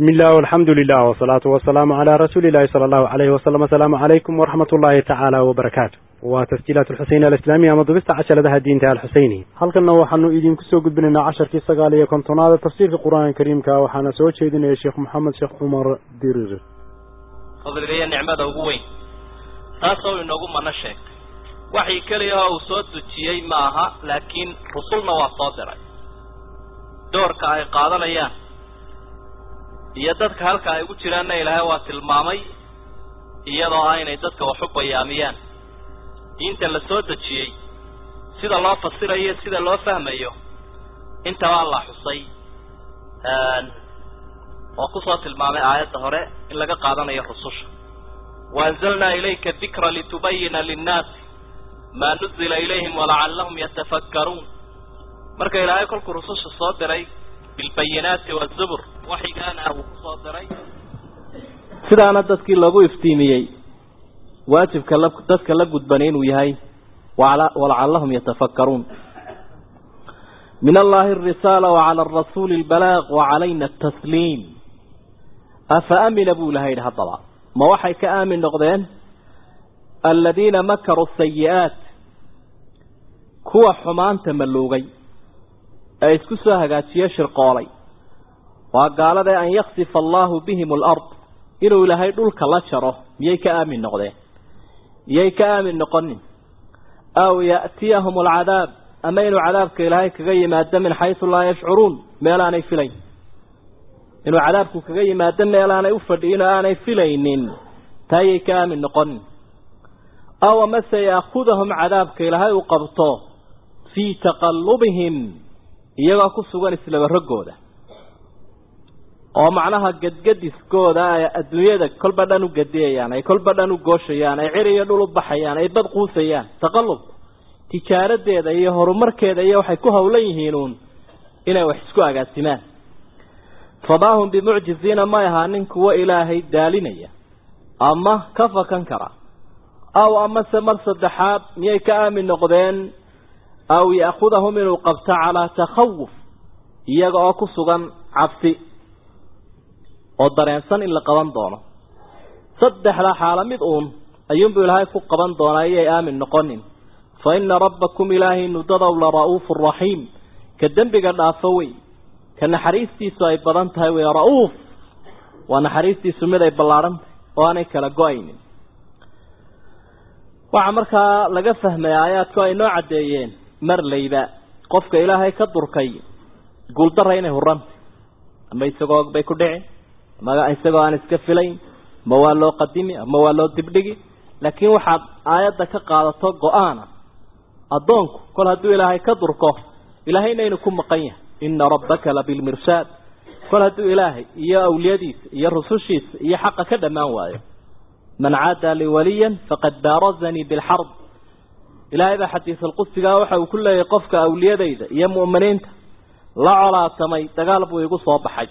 بسم الله والحمد لله والصلاة والسلام على رسول الله صلى الله عليه وسلم السلام عليكم ورحمة الله تعالى وبركاته وتسجيلات الحسين الإسلامية مضبست عشر لها الدين تعالى الحسيني هل كنا وحنو إيدين كسو قد بننا عشر في سقالية كنتنا تفسير في القرآن الكريم كا وحنا سوى شيدنا يا شيخ محمد شيخ عمر ديرير فضل لي النعمة وقوين تاسو إنه ما نشك وحي كليها وصوت تجيي معها لكن رسولنا وصادرة دورك أي قادنا إياه iyo dadka halka ay ugu jiraanna ilaahay waa tilmaamay iyadoo ah inay dadka wax u bayaamiyaan diinta la soo dejiyey sida loo fasirayo sida loo fahmayo intabaa la xusay oo kusoo tilmaamay aayadda hore in laga qaadanayo rususha waanzalnaa ilayka dikra litubayina linnaasi maa nuzila ilayhim walacallahum yatafakkaruun marka ilaahay kolkuu rususha soo diray bilbayinaati wazubur waxigaana uu kusoo diray sidaana dadkii loogu iftiimiyey waajibka la dadka la gudbani inuu yahay walacallahum yatafakkaruun min allahi arisaala wacala arasuuli albalaaq wacalayna atasliim afa amina buu ilaha yidhi haddaba ma waxay ka aamin noqdeen aladiina makaruu sayi-aat kuwa xumaanta maluugay ee isku soo hagaajiye shirqoolay waa gaaladae an yaksifa allaahu bihim alard inuu ilaahay dhulka la jaro miyay ka aamin noqdeen miyay ka aamin noqonin aw ya'tiyahum alcadaab ama inuu cadaabka ilaahay kaga yimaado min xaysu laa yashcuruun meel aanay filayn inuu cadaabku kaga yimaado meel aanay u fadhiyin oo aanay filaynin taayay ka aamin noqonin aw amase yaakudahum cadaabka ilaahay uu qabto fii taqallubihim iyagoo ku sugan islaba roggooda oo macnaha gadgadiskooda ay adduunyada kolba dhan u gadiyayaan ay kolba dhan u gooshayaan ay cir iyo dhul u baxayaan ay bad quusayaan taqallubku tijaaradeeda iyo horumarkeeda iyo waxay ku howlan yihiin uun inay wax isku agaasimaan famaa hum bimucjiziina may ahaanin kuwo ilaahay daalinaya ama ka fakan kara aw amase mar saddexaad miyay ka aamin noqdeen aw ya'khudahum inuu qabto calaa takhawuf iyaga oo ku sugan cabsi oo dareensan in la qaban doono saddexdaa xaalo mid uun ayuunbuu ilaahay ku qaban doonaa iyay aamin noqonin fa ina rabbakum ilaahay nudadow la ra'uufu raxiim ka dembiga dhaafo wey ka naxariistiisu ay badan tahay wey ra'uuf waa naxariistiisu mid ay ballaadhan tahay oo aanay kala go-aynin waxaa markaa laga fahmay aayaadku ay noo caddeeyeen marlayba qofka ilaahay ka durkay guuldara inay huranta ama isagoo og bay ku dhici ama isagoo aan iska filayn ama waa loo qadimi ama waa loo dibdhigi laakiin waxaad aayadda ka qaadato go-aana addoonku kol hadduu ilaahay ka durko ilaahayna inuu ku maqan yahay ina rabbaka labilmirshaad kol hadduu ilaahay iyo awliyadiisa iyo rusushiisa iyo xaqa ka dhammaan waayo man caada liwaliyan faqad baarazanii bilxarb ilaahay baa xadiisalqudsigaa waxa uu ku leeyahay qofka awliyadayda iyo mu'miniinta la colaatamay dagaal buu igu soo baxay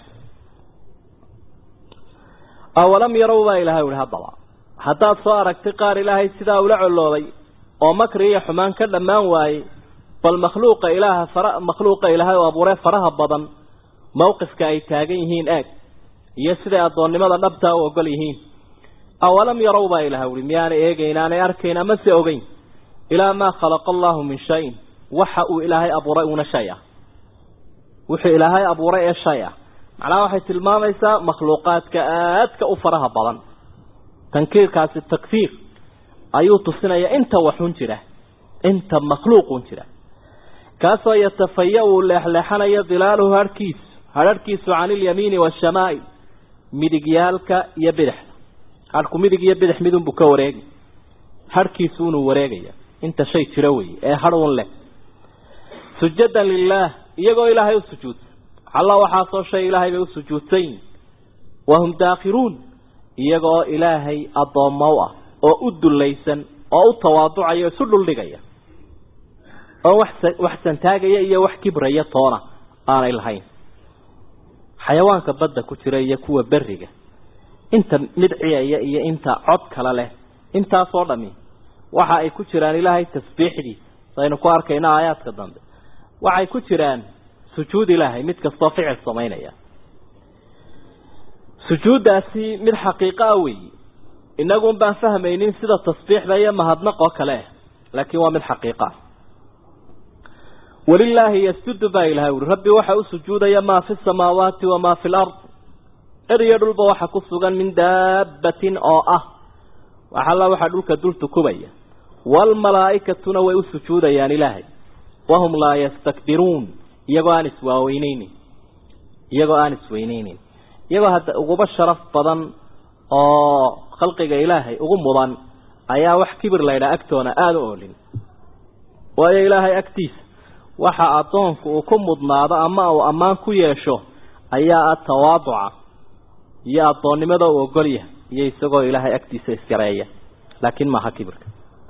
awalam yarow baa ilahay uhi haddaba haddaad soo aragtay qaar ilaahay sidaa ula colloobay oo makri iyo xumaan ka dhammaan waayey bal makhluuqa ilaaha fara makhluuqa ilaahay oo abuuree faraha badan mawqifka ay taagan yihiin eeg iyo siday addoonnimada dhabtaa u ogol yihiin awalam yarow baa ilahay uhi miyaanay eegayn aanay arkayn ama se ogeyn ilaa maa khalaqa allahu min shayin waxa uu ilaahay abuuray uuna shay ah wuxuu ilaahay abuuray ee shay ah macnaha waxay tilmaamaysaa makhluuqaadka aadka u faraha badan tankiirkaasi takfiir ayuu tusinaya inta waxun jira inta makhluuqun jira kaasoo yatafaya uu leexleexanayo dilaaluhu harhkiisu hadharhkiisu cani ilyamiini waashamaa'il midigyaalka iyo bidixda hadhku midig iyo bidix midunbuu ka wareegi hadhkiisu unuu wareegaya inta shay jira weeye ee hadhun leh sujadan lilaah iyagoo ilaahay u sujuudsan alla waxaasoo shay ilaahay bay u sujuudsayin wahum daakhiruun iyagoo ilaahay addoommo u ah oo u dullaysan oo u tawaaducaya o isu dhuldhigaya oo wax wax santaagaya iyo wax kibraya toona aanay lahayn xayawaanka badda ku jira iyo kuwa beriga inta midciyaya iyo inta cod kale leh intaasoo dhami waxa ay ku jiraan ilaahay tasbiixdiisa saynu ku arkayna aayaadka dambe waxay ku jiraan sujuud ilaahay mid kastoo ficil samaynaya sujuuddaasi mid xaqiiqo ah weeyi inagun baan fahmaynin sida tasbiixda iyo mahadnaq oo kale ah laakiin waa mid xaqiiqa ah walilaahi yasjudu baa ilahay uri rabbi waxa u sujuudaya maa fi samaawaati wamaa fi lard eriyo dhulba waxa ku sugan min daabbatin oo ah waxalla waxaa dhulka dul tukubaya waalmalaa'ikatuna way u sujuudayaan ilaahay wahum laa yastakbiruun iyagoo aan iswaaweyneynin iyagoo aan isweyneynin iyagoo hadda uguba sharaf badan oo khalqiga ilaahay ugu mudan ayaa wax kibir laydhaa agtoona aada u oolin waayo ilaahay agtiisa waxa addoonku uu ku mudnaado ama uu ammaan ku yeesho ayaa ah tawaaduca iyo addoonnimada uu ogol yahay iyo isagoo ilaahay agtiisa isyareeya laakiin maaha kibirka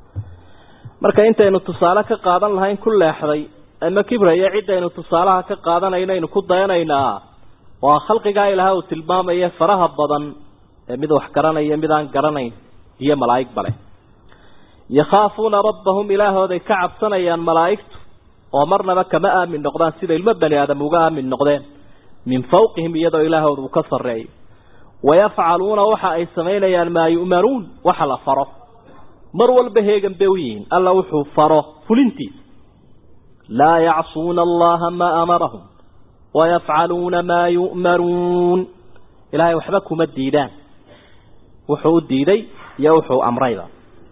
marka intaynu tusaale ka qaadan lahayn ku leexday ama kibraya ciddaynu tusaalaha ka qaadanaynaaynu ku dayanaynaa waa khalqigaa ilaahay uu tilmaamaya faraha badan ee mid wax garanaya mid aan garanayn iyo malaa'ig bale yakhaafuuna rabbahum ilaahooday ka cabsanayaan malaa'igtu oo marnaba kama aamin noqdaan sida ilmo bani aadam uga aamin noqdeen min fawqihim iyadoo ilaahooda uu ka sarreeyo wayafcaluuna waxa ay samaynayaan maa yu'manuun waxa la faro mar walba heegan bay u yihiin alla wuxuu faro fulintiisa laa yacsuuna allaha maa amarahum wayafcaluuna maa yu'manuun ilaahay waxba kuma diidaan wuxuu u diiday iyo wuxuu amrayba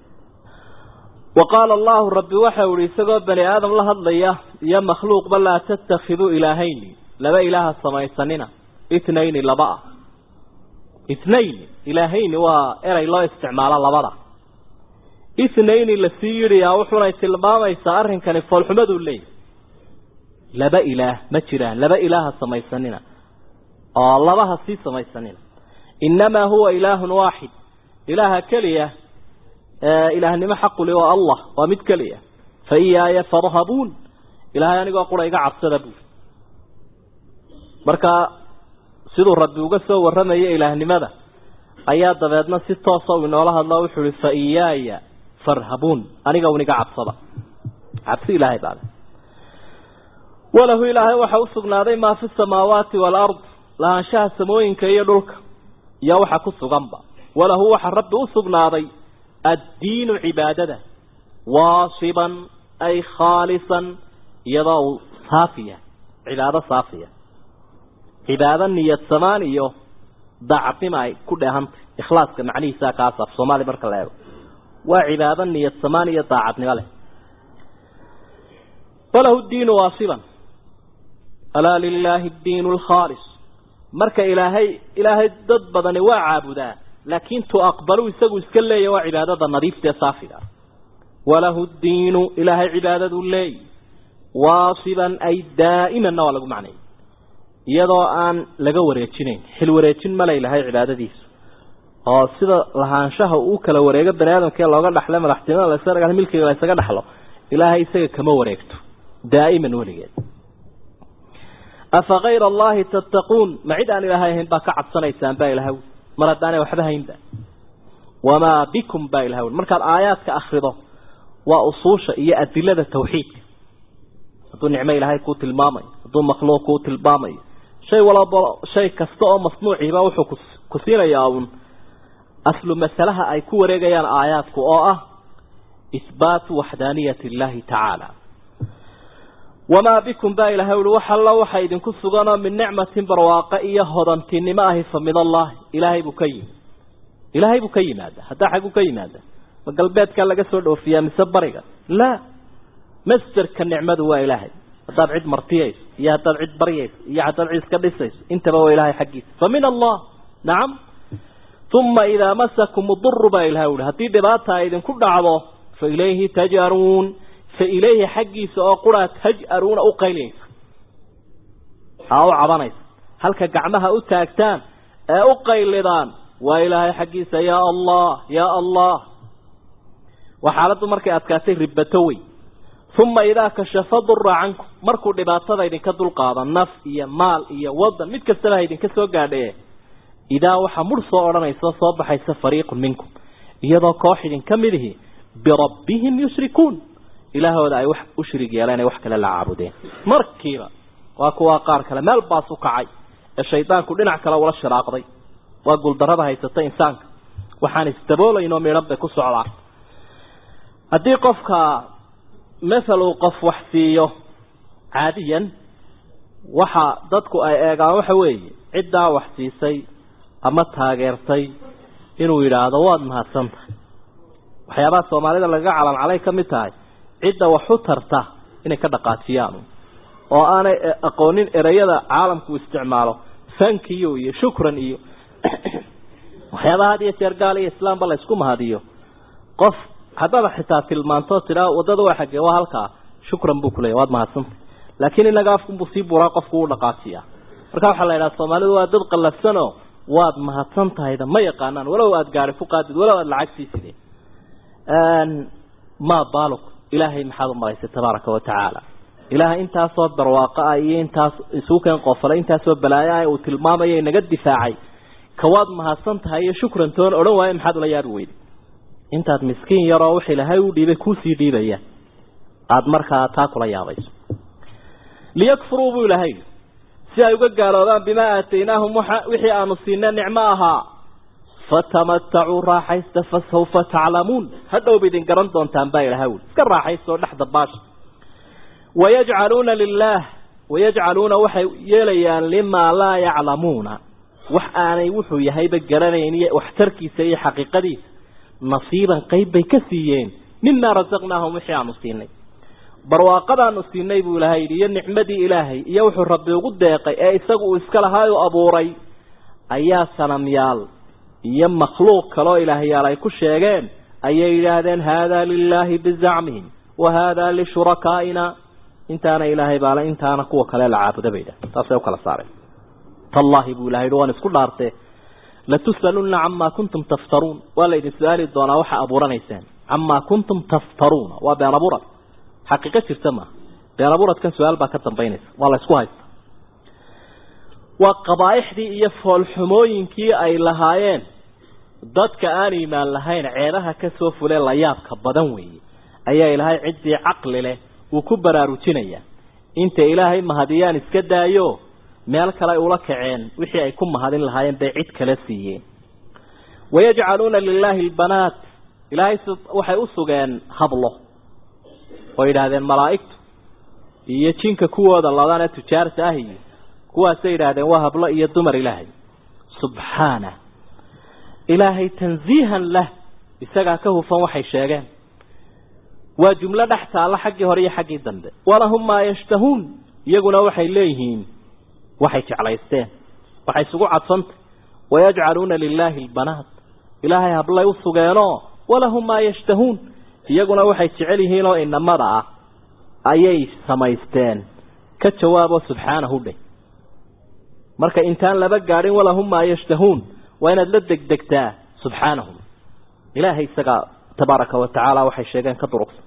wa qaala allahu rabbi waxa uhi isagoo bani aadam la hadlaya iyo makhluuqba laa tattakhiduu ilaahayni laba ilaaha samaysanina itnayni laba ah itnayni ilaahayni waa erey loo isticmaalo labada itnayni lasii yidhiyaa wuxunay tilmaamaysaa arrinkani foolxumaduu leeyahy laba ilaah ma jiraan laba ilaaha samaysanina oo labaha sii samaysanina innamaa huwa ilaahun waaxid ilaaha keliya ilaahnimo xaquli waa allah waa mid keliya fa iyaaya farhabuun ilaahay anigoo qura iga cabsada buuri marka siduu rabbi uga soo warramaya ilaahnimada ayaa dabeedna si toosa uu inoola hadlo wuxuu ihi fa iyaaya farhabuun aniga un iga cabsada cabsi ilaahay baale walahu ilaahay waxa u sugnaaday maa fi samaawaati waalard lahaanshaha samooyinka iyo dhulka iyo waxa ku suganba walahu waxa rabbi u sugnaaday addiinu cibaadada waasiban ay khaalisan iyadoo uu saafiya cibaado saafiya cibaado niyad samaan iyo daacadnima ay ku dheehantay ikhlaaska macnihiisa kaas af soomaali marka la eego waa cibaado niyad samaan iyo daacadnimo leh walahu diinu waasiban alaa lilaahi diinu alkhaalis marka ilaahay ilaahay dad badani waa caabudaa laakiin tu aqbalu isagu iska leeya waa cibaadada nadiifta ee saafiga walahu diinu ilaahay cibaadaduu leey waasiban ay daa'imanna waa lagu macnay iyadoo aan laga wareejinayn xil wareejin male ilahay cibaadadiisu oo sida lahaanshaha uu kala wareego bani aadamkee looga dhaxlay madaxtinimada lasaga milkiga la ysaga dhaxlo ilaahay isaga kama wareegto daa'iman weligeed afa kayra allahi tattaquun ma cid aan ilaahay ahayn baa ka cabsanaysaan baa ilahay mar haddaanay waxba haynba wamaa bikum baa ilahay markaad aayaadka akrido waa usuusha iyo adilada tawxiidka hadduu nicmo ilaahay kuu tilmaamayo hadduu makhluuq kuu tilmaamayo shay walaba shay kasta oo masnuuciiba wuxuu ku ku siinayaa uun aslu masalaha ay ku wareegayaan aayaadku oo ah ihbaatu waxdaaniyati illaahi tacaala wamaa bikum baa ilahay ui wax alla waxa idinku suganoo min nicmatin barwaaqo iyo hodantinimo ahi fa min allahi ilaahay buu ka yimi ilaahay buu ka yimaada haddaa xagguu ka yimaada ma galbeedkaa laga soo dhoofiyaa mise bariga laa masderka nicmadu waa ilaahay haddaad cid martiyayso iyo haddaad cid baryayso iyo haddaad cid iska dhisayso intaba waa ilaahay xaggiisa fa min allah nacam uma idaa masakum uduru baa ilahay uhi haddii dhibaata ay idinku dhacdo fa ilayhi tajaruun fa ilayhi xaggiisa oo quraa taj'aruuna u qayliyaysa aa u cabanaysa halka gacmaha u taagtaan ee u qaylidaan waa ilaahay xaggiisa yaa allah yaa allah waa xaaladdu markay adkaatay ribato wey uma idaa kashafa dura cankum markuu dhibaatada idinka dulqaado naf iyo maal iyo wadan mid kastaba ha idinka soo gaadhaye idaa waxaa mudh soo odhanaysa soo baxaysa fariiqun minkum iyadoo koox idinka mid ihi birabbihim yushrikuun ilaahooda ay wax u shirig yeeleen ay wax kale la caabudeen markiiba waa kuwaa qaar kale meel baas u kacay ee shaydaanku dhinac kale ula shiraaqday waa guuldarrada haysata insaanka waxaan isdaboolayn oo midhan bay ku socdaa haddii qofka mathal uu qof wax siiyo caadiyan waxa dadku ay eegaan waxa weeye ciddaa wax siisay ama taageertay inuu yidhaahdo waad mahadsan tahay waxyaabaha soomaalida lagaga calancalay ka mid tahay cidda wax u tarta inay ka dhaqaajiyaan oo aanay aqoonin ereyada caalamku isticmaalo sankiyo iyo shukran iyo waxyaabaha had iyo jeer gaal iyo islaamba la isku mahadiyo qof haddaba xitaa tilmaanto tidhaa waddada waa xaggee waa halkaa shukran buu kuleeya waad mahadsantay laakiin inaga afkunbuu sii buraa qofku u dhaqaajiyaa marka waxaa la yidhaha soomaalidu waa dad qallafsanoo waad mahadsan tahayda ma yaqaanaan walow aada gaari ku qaadid walow aada lacag sii sidee maa baaluk ilaahay maxaad u maraysay tabaaraka wa tacaala ilaahay intaasoo barwaaqo ah iyo intaas isuukeen qofale intaasoo balaayo ah uu tilmaamaya inaga difaacay kawaad mahadsan tahay iyo shukran toon odhan waayo maxaad ula yaabi weyday intaad miskiin yaroo wix ilaahay u dhiibay kuusii dhiibaya aada markaa taa kula yaabayso liyakfuruu buu ilaahay si ay uga gaaloobaan bimaa aataynaahum wixii aanu siina nicmo ahaa fatamatacuu raaxaysta fasawfa taclamuun hadhowba idin garan doontaan baa ilahay uli iska raaxaysta oo dhex dabaasha wayajcaluuna lilaah wayajcaluuna waxay yeelayaan limaa laa yaclamuuna wax aanay wuxuu yahayba garanayn iyo waxtarkiisa iyo xaqiiqadiisa nasiiban qayb bay ka siiyeen mimaa rasaqnaahum wixii aanu siinay barwaaqadaanu siinay buu ilaahay yidhi iyo nicmadii ilaahay iyo wuxuu rabbi ugu deeqay ee isagu uu iska lahaa u abuuray ayaa sanamyaal iyo makhluuq kaloo ilaahyaal ay ku sheegeen ayay yidhaahdeen haadaa lilaahi bizacmihim wa haadaa lishurakaaina intaana ilaahay baale intaana kuwa kale la caabuda bay yidhahdeen taasay u kala saareen tallaahi buu ilahay yidhi waan isku dhaartee latus'alunna camaa kuntum taftaruun waa la idin su-aali doonaa waxa abuuranaysaan camaa kuntum taftaruuna waa been abuurad xaqiiqo jirta maaha been abuuradkan su-aal baa ka dambaynaysa waa la isku haysta waa qabaaixdii iyo foolxumooyinkii ay lahaayeen dadka aan iimaan lahayn ceebaha ka soo fule layaabka badan weeye ayaa ilaahay ciddii caqli leh uu ku baraarujinayaa inta ilaahay mahadiyaan iska daayo meel kale ay ula kaceen wixii ay ku mahadin lahaayeen bay cid kala siiyeen wayajcaluuna lilaahi albanaat ilaahay waxay u sugeen hablo oo yidhaahdeen malaa'igtu iyo jinka kuwooda ladana tujaarta ah iyo kuwaasay yidhaahdeen waa hablo iyo dumar ilaahay subxaana ilaahay tansiihan lah isagaa ka hufan waxay sheegeen waa jumlo dhex taalla xaggii hore iyo xaggii dambe walahum maa yashtahuun iyaguna waxay leeyihiin waxay jeclaysteen waxay isugu cadfantay wayajcaluuna lilaahi albanaat ilaahay hablay u sugeenoo walahum maa yashtahuun iyaguna waxay jecel yihiin oo inamada ah ayay samaysteen ka jawaabo subxaanahu dheh marka intaan laba gaadhin walahum maa yashtahuun waa inaad la degdegtaa subxaanahu ilaahay isagaa tabaaraka wa tacaala waxay sheegeen ka durugsan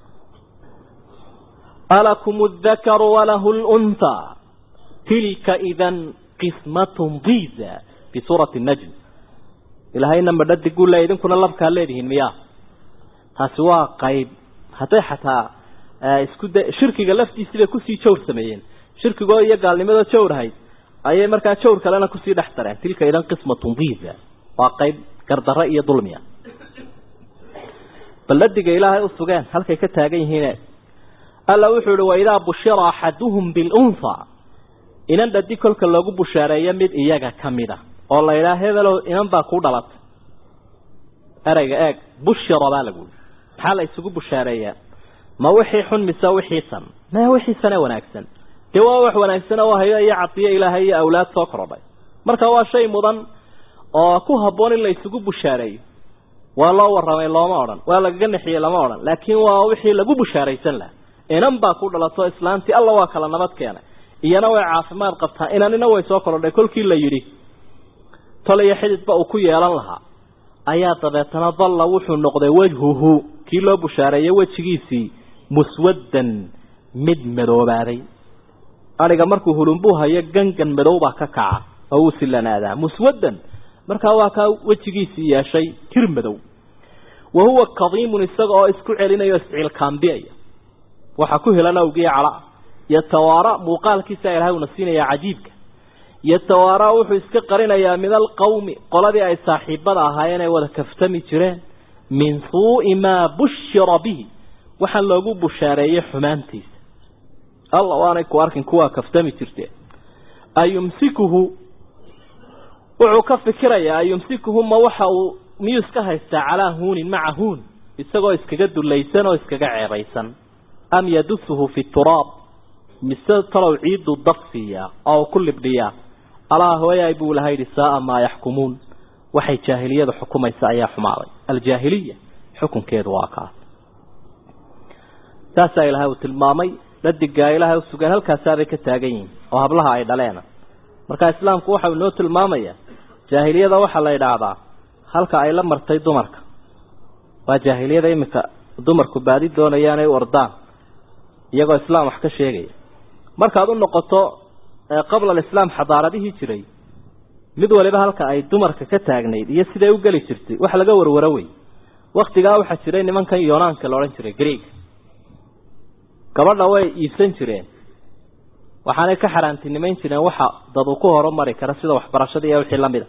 alakum aldakaru walahu lunthaa tilka idan qismatun diza fi suurati najm ilaahayna madhadiguu le idinkuna labkaa leedihiin miyaa taasi waa qayb hadday xataa isku da shirkiga laftiisii bay kusii jawr sameeyeen shirkigoo iyo gaalnimadoo jawrahayd ayay markaa jawr kalena kusii dhex dareen tilka idan qismatun diza waa qayb gardarre iyo dulmiya balladiga ilaahay u sugeen halkay ka taagan yihiine alla wuxuu yihi waidaa bushira axaduhum bilunha inan dhadi kolka loogu bushaareeyo mid iyaga ka mid a oo la yidhaha hebelow inan baa kuu dhalatay ereyga eeg bushira baa lagu yii maxaa la isugu bushaareeyaa ma wixii xun mise wixii san maya wixii sane wanaagsan dee waa wax wanaagsan oo hayo iyo cadiyo ilaahay iyo awlaad soo korodhay marka waa shay mudan oo ku habboon in la isugu bushaareeyo waa loo warramay looma odhan waa lagaga nexiyey lama odhan laakiin waa wixii lagu bushaaraysan laha inan baa ku dhalato islaantii alla waa kala nabad keenay iyana way caafimaad qabtaa inanina way soo korodhay kolkii la yidhi tol iyo xididba uu ku yeelan lahaa ayaa dabeetana dalla wuxuu noqday wejhuhu kii loo bushaareeyey wejigiisii muswaddan mid madoobaaday adhiga markuu hulunbuu hayo gangan madow baa ka kaca oo uu silanaadaa muswaddan markaa waa kaa wejigiisii yeeshay tir madow wa huwa kadiimun isaga oo isku celinayo isciilkaambiyaya waxaa ku helan awgiya cala yatawaara muuqaalkiisa ilaahay uuna siinaya cajiibka yatawaaraa wuxuu iska qarinayaa min alqawmi qoladii ay saaxiibada ahaayeen ay wada kaftami jireen min suu'i maa bushira bihi waxaan loogu bushaareeyey xumaantiisa alla waanay ku arkin kuwaa kaftami jirteen ayumsikuhu wuxuu ka fikirayaa ayumsikuhu ma waxa uu miyuu iska haystaa calaa huunin maca huun isagoo iskaga dulaysan oo iskaga ceebaysan am yadusuhu fi turaab mise talow ciidu dab siiyaa oo ku libdhiyaa alaa hooyaay buu laha yidhi saaa maa yaxkumuun waxay jaahiliyadu xukumaysa ayaa xumaaday aljaahiliya xukunkeedu waa kaas saasaa ilaahay uu tilmaamay dhadigaa ilaahay u sugan halkaasaabay ka taagan yihiin oo hablaha ay dhaleena marka islaamku waxau inoo tilmaamayaa jaahiliyada waxaa la idhaahdaa halka ay la martay dumarka waa jaahiliyada iminka dumarku baadi doonayaan ay u ordaan iyagoo islaam wax ka sheegaya markaad u noqoto qabla alislaam xadaaradihii jiray mid waliba halka ay dumarka ka taagnayd iyo siday u geli jirtay wax laga warwaro wey waktigaa waxaa jiray nimankan yonaanka la odhan jiray greeg gabadha way iibsan jireen waxaanay ka xaaraantinimayn jireen waxa dad uu ku horumari kara sida waxbarashada iyo wixii lamida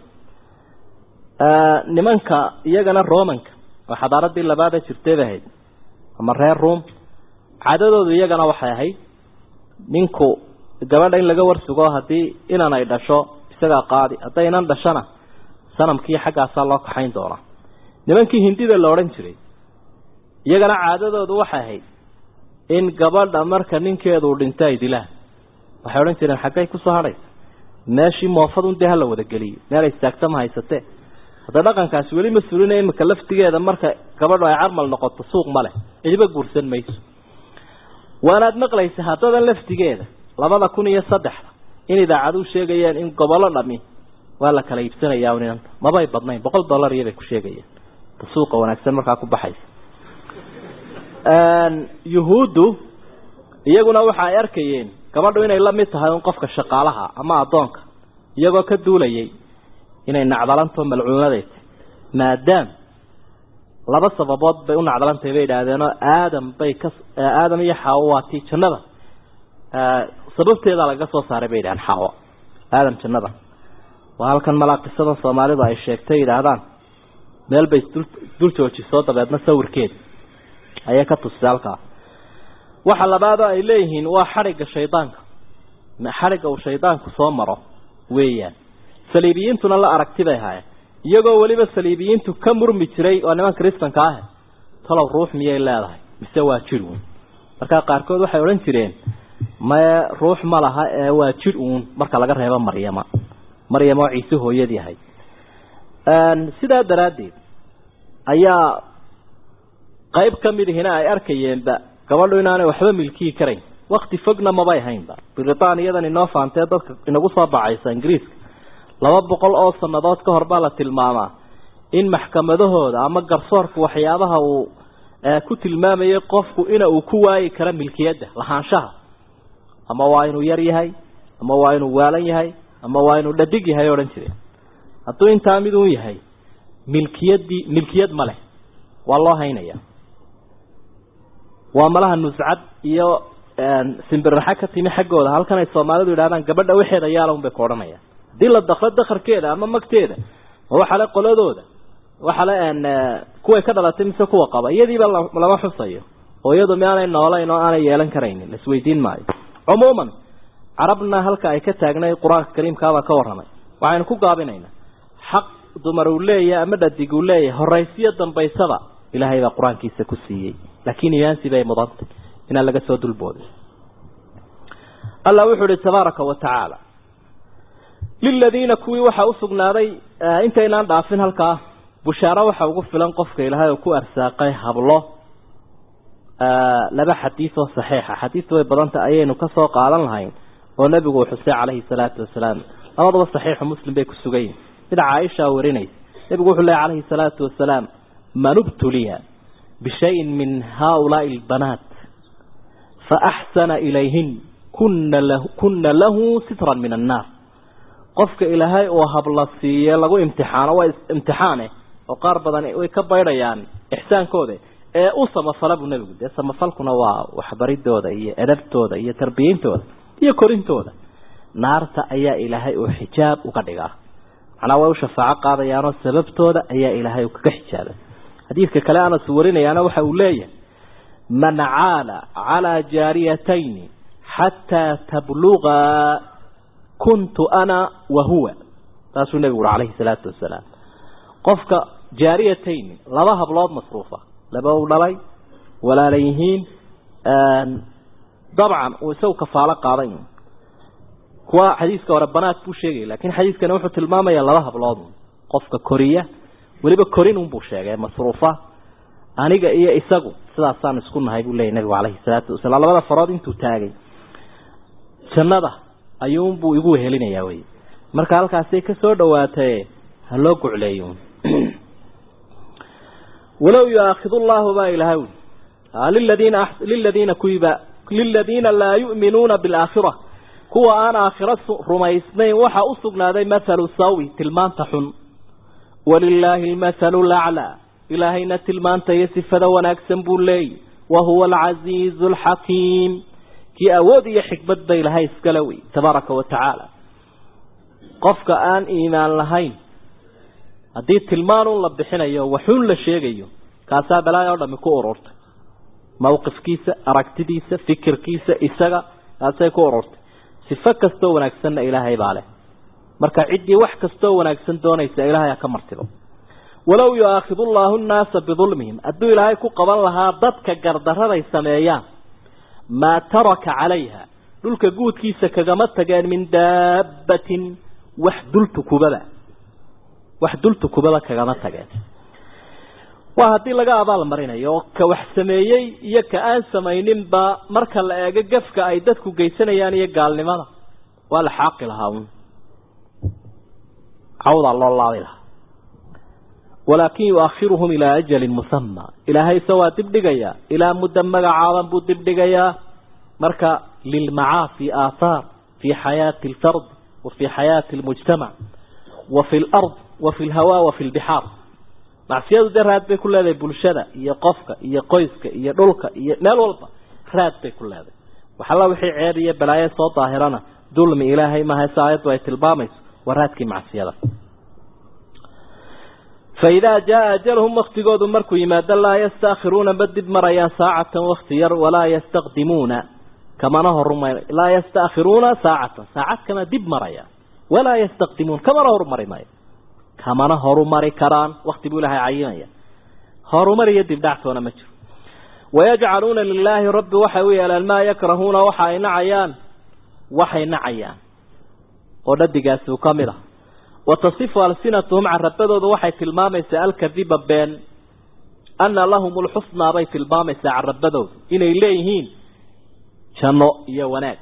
nimanka iyagana romanka oo xadaaradii labaada jirtay bay ahayd ama reer room caadadoodu iyagana waxay ahayd ninku gabadha in laga warsugo haddii inan ay dhasho isagaa qaadi hadday inan dhashona sanamkii xaggaasaa loo kaxayn doonaa nimankii hindida la odhan jiray iyagana caadadoodu waxay ahayd in gabadha marka ninkeedu dhinto ay dilaan waxay odhan jireen xaggay kusoo hadhaysa meeshii moofadun dee hala wadageliyo meel istaagta ma haysatee hadda dhaqankaasi weli ma sulina imika laftigeeda marka gabadhu ay carmal noqoto suuq ma leh cidiba guursan mayso waanaad maqlaysa haddadan laftigeeda labada kun iyo saddexda in idaacadu sheegayeen in gobollo dhami waa la kala iibsanayaa ninanta mabay badnayn boqol dollar iyobay ku sheegayeen suuqa wanaagsan markaa ku baxaysa yuhuuddu iyaguna waxa ay arkayeen gabadhu inay la mid tahay un qofka shaqaalaha ama addoonka iyagoo ka duulayay inay nacdalanto malcuunadeed maadaam laba sababood bay u nacdalantahay bay idhaahdeenoo aadam bay ka aadam iyo xaawo waa tii jannada sababteedaa lagaga soo saaray bay yidhahdeen xaawo aadam jannada waa halkan malaa qisadan soomaalidu ay sheegtay yidhaahdaan meel bay isdul dul joojisoo dabeedna sawirkeeda ayay ka tusisay halkaa waxa labaadoo ay leeyihiin waa xadhigga shaydaanka xadhigga uu shaydaanku soo maro weeyaan saliibiyiintuna la aragti bay haayeen iyagoo weliba saliibiyiintu ka murmi jiray waa niman kristanka ah talow ruux miyay leedahay mise waa jir uun markaa qaarkood waxay odhan jireen mae ruux ma laha ee waa jir uun marka laga reebo maryama maryama oo ciise hooyadii ahay sidaa daraaddeed ayaa qayb ka mid ihina ay arkayeenba gabadhu inaanay waxba milkiyi karayn wakti fogna mabay haynba britaaniyadan inoo faantee dadka inagu soo bacaysa ingiriiska laba boqol oo sannadood ka hor baa la tilmaamaa in maxkamadahooda ama garsoorka waxyaabaha uu ku tilmaamayay qofku ina uu ku waayi karo milkiyadda lahaanshaha ama waa inuu yar yahay ama waa inuu waalan yahay ama waa inuu dhadig yahay odhan jireen hadduu intaa mid uun yahay milkiyaddii milkiyad ma leh waa loo haynaya waa malaha nuscad iyo simbirraxa ka timi xaggooda halkan ay soomaalidu yidhahdaan gabadha waxeeda yaala un bay ku odhanayaan haddii la dakro dakarkeeda ama magteeda ma waxa le qoladooda waxa le kuway ka dhalatay mise kuwa qaba iyadiiba lama xusayo oo iyadu miaanay noolayn oo aanay yeelan karaynin laisweydiin maayo cumuuman carabna halka ay ka taagnay qur-aanka kariimkaabaa ka warramay waxaynu ku gaabinaynaa xaq dumar uu leeyahay ama dhadig uu leeyahay horaysiyo dambaysaba ilaahay baa qur-aankiisa ku siiyey laakiin iyaansi bay mudantay inaan laga soo dulboodin allah wuxuu ihi tabaaraka wa tacaala liladiina kuwii waxaa usugnaaday intaynaan dhaafin halkaa bushaaro waxa ugu filan qofka ilaahay oo ku arsaaqay hablo laba xadiis oo saxiixa xadiis way badanta ayaynu ka soo qaadan lahayn oo nebigu uu xusay calayhi salaatu wasalaam labadaba saxiixu muslim bay ku sugan yihin mid caaisha warinaysa nebigu wuxuu leehay calayhi salaatu wasalaam man ubtuliya bishayin min haaulaai albanaat faaxsana ilayhin kuna lahu kuna lahu sitran min annaar qofka ilaahay oo habla siiye lagu imtixaano waa imtixaane oo qaar badan way ka baydhayaan ixsaankooda ee u samafala buu nebigu dee samafalkuna waa waxbaridooda iyo edabtooda iyo tarbiyintooda iyo korintooda naarta ayaa ilaahay uu xijaab uga dhigaa macnaa way u shafaaco qaadayaanoo sababtooda ayaa ilaahay uu kaga xijaabay xadiidka kale anas warinayaana waxa uu leeyahay man caala calaa jaariyatayni xataa tablugaa kuntu ana wa huwa taasuu nebigu uri calayhi salaatu wasalaam qofka jaariyatayni laba hablood masruufa laba u dhalay walaala yihiin dabcan uu isagu kafaalo qaaday kuwa xadiiska hore banaad buu sheegaya lakin xadiiskani wuxuu tilmaamaya laba hablood qofka koriya weliba korin unbuu sheegay masruufa aniga iyo isagu sidaasaan isku nahay buu leeyay nabigu calayhi salaatu wasalaam labada farood intuu taagay jannada ayuunbuu igu wehelinayaa wey marka halkaasay ka soo dhawaataye ha loo gucleeyo walow yuaakidu llahu baa ilahay ui liladiina liladiina kuwiba liladiina laa yu'minuuna bilaakhira kuwa aan aakhira rumaysnayn waxaa u sugnaaday mathalu sawi tilmaanta xun walilaahi almathalu laclaa ilaahayna tilmaanta iyo sifada wanaagsan buu leeyay wa huwa alcasiizu alxakiim kii awood iyo xikmad ba ilahay iskale wey tabaaraka wa tacaala qofka aan iimaan lahayn haddii tilmaanun la bixinayo waxuun la sheegayo kaasaa balaayo o dhami ku ururtay mawqifkiisa aragtidiisa fikirkiisa isaga kaasay ku ururtay sifo kastoo wanaagsanna ilaahay baa leh marka ciddii wax kastoo wanaagsan doonaysa ilaahay ha ka martibo walow yu'aakidu llaahu nnaasa bidulmihim hadduu ilaahay ku qaban lahaa dadka gardaraday sameeyaan maa taraka calayha dhulka guudkiisa kagama tageen min daabbatin wax dultukubada wax dultukubada kagama tageen waa haddii laga abaal marinayo oo ka wax sameeyey iyo ka aan samayninba marka la eego gafka ay dadku geysanayaan iyo gaalnimada waa la xaaqi lahaa un cawdaa loo laabi lahaa walaakin yuakhiruhum ilaa ajalin musama ilaahay se waa dibdhigayaa ilaa muddo magacaaban buu dibdhigayaa marka lilmacaasi aathaar fii xayaati alfard wa fii xayaati almujtamac wa fi lard wa fi lhawa wa fi lbixaar macsiyadu dee raad bay ku leedahay bulshada iyo qofka iyo qoyska iyo dhulka iyo meel walba raad bay ku leedahay waxalla wixii ceeb iyo balaayo soo daahirana dulmi ilaahay maaha se aayaddu ay tilmaamayso waa raadkii macsiyada fa idaa jaa ajalhum waktigoodu markuu yimaado laa yastaakhiruuna ma dib marayaan saacatan wakti yar walaa yastaqdimuuna kamana horumar laa yastaakhiruuna saacatan saacad kama dib marayaan walaa yastaqdimuun kamana horumari maayo kamana horumari karaan wakti buu ilahay cayinaya horumar iyo dibdhactoona ma jiro wayajcaluuna lilaahi rabbi waxay u yeelaan maa yakrahuuna waxa ay nacayaan waxay nacayaan oo dhadigaasi uu ka mid ah watasifu alsinatuhum carabadooda waxay tilmaamaysaa alkadiba been ana lahum lxusnaa bay tilmaamaysaa carabadooda inay leeyihiin janno iyo wanaag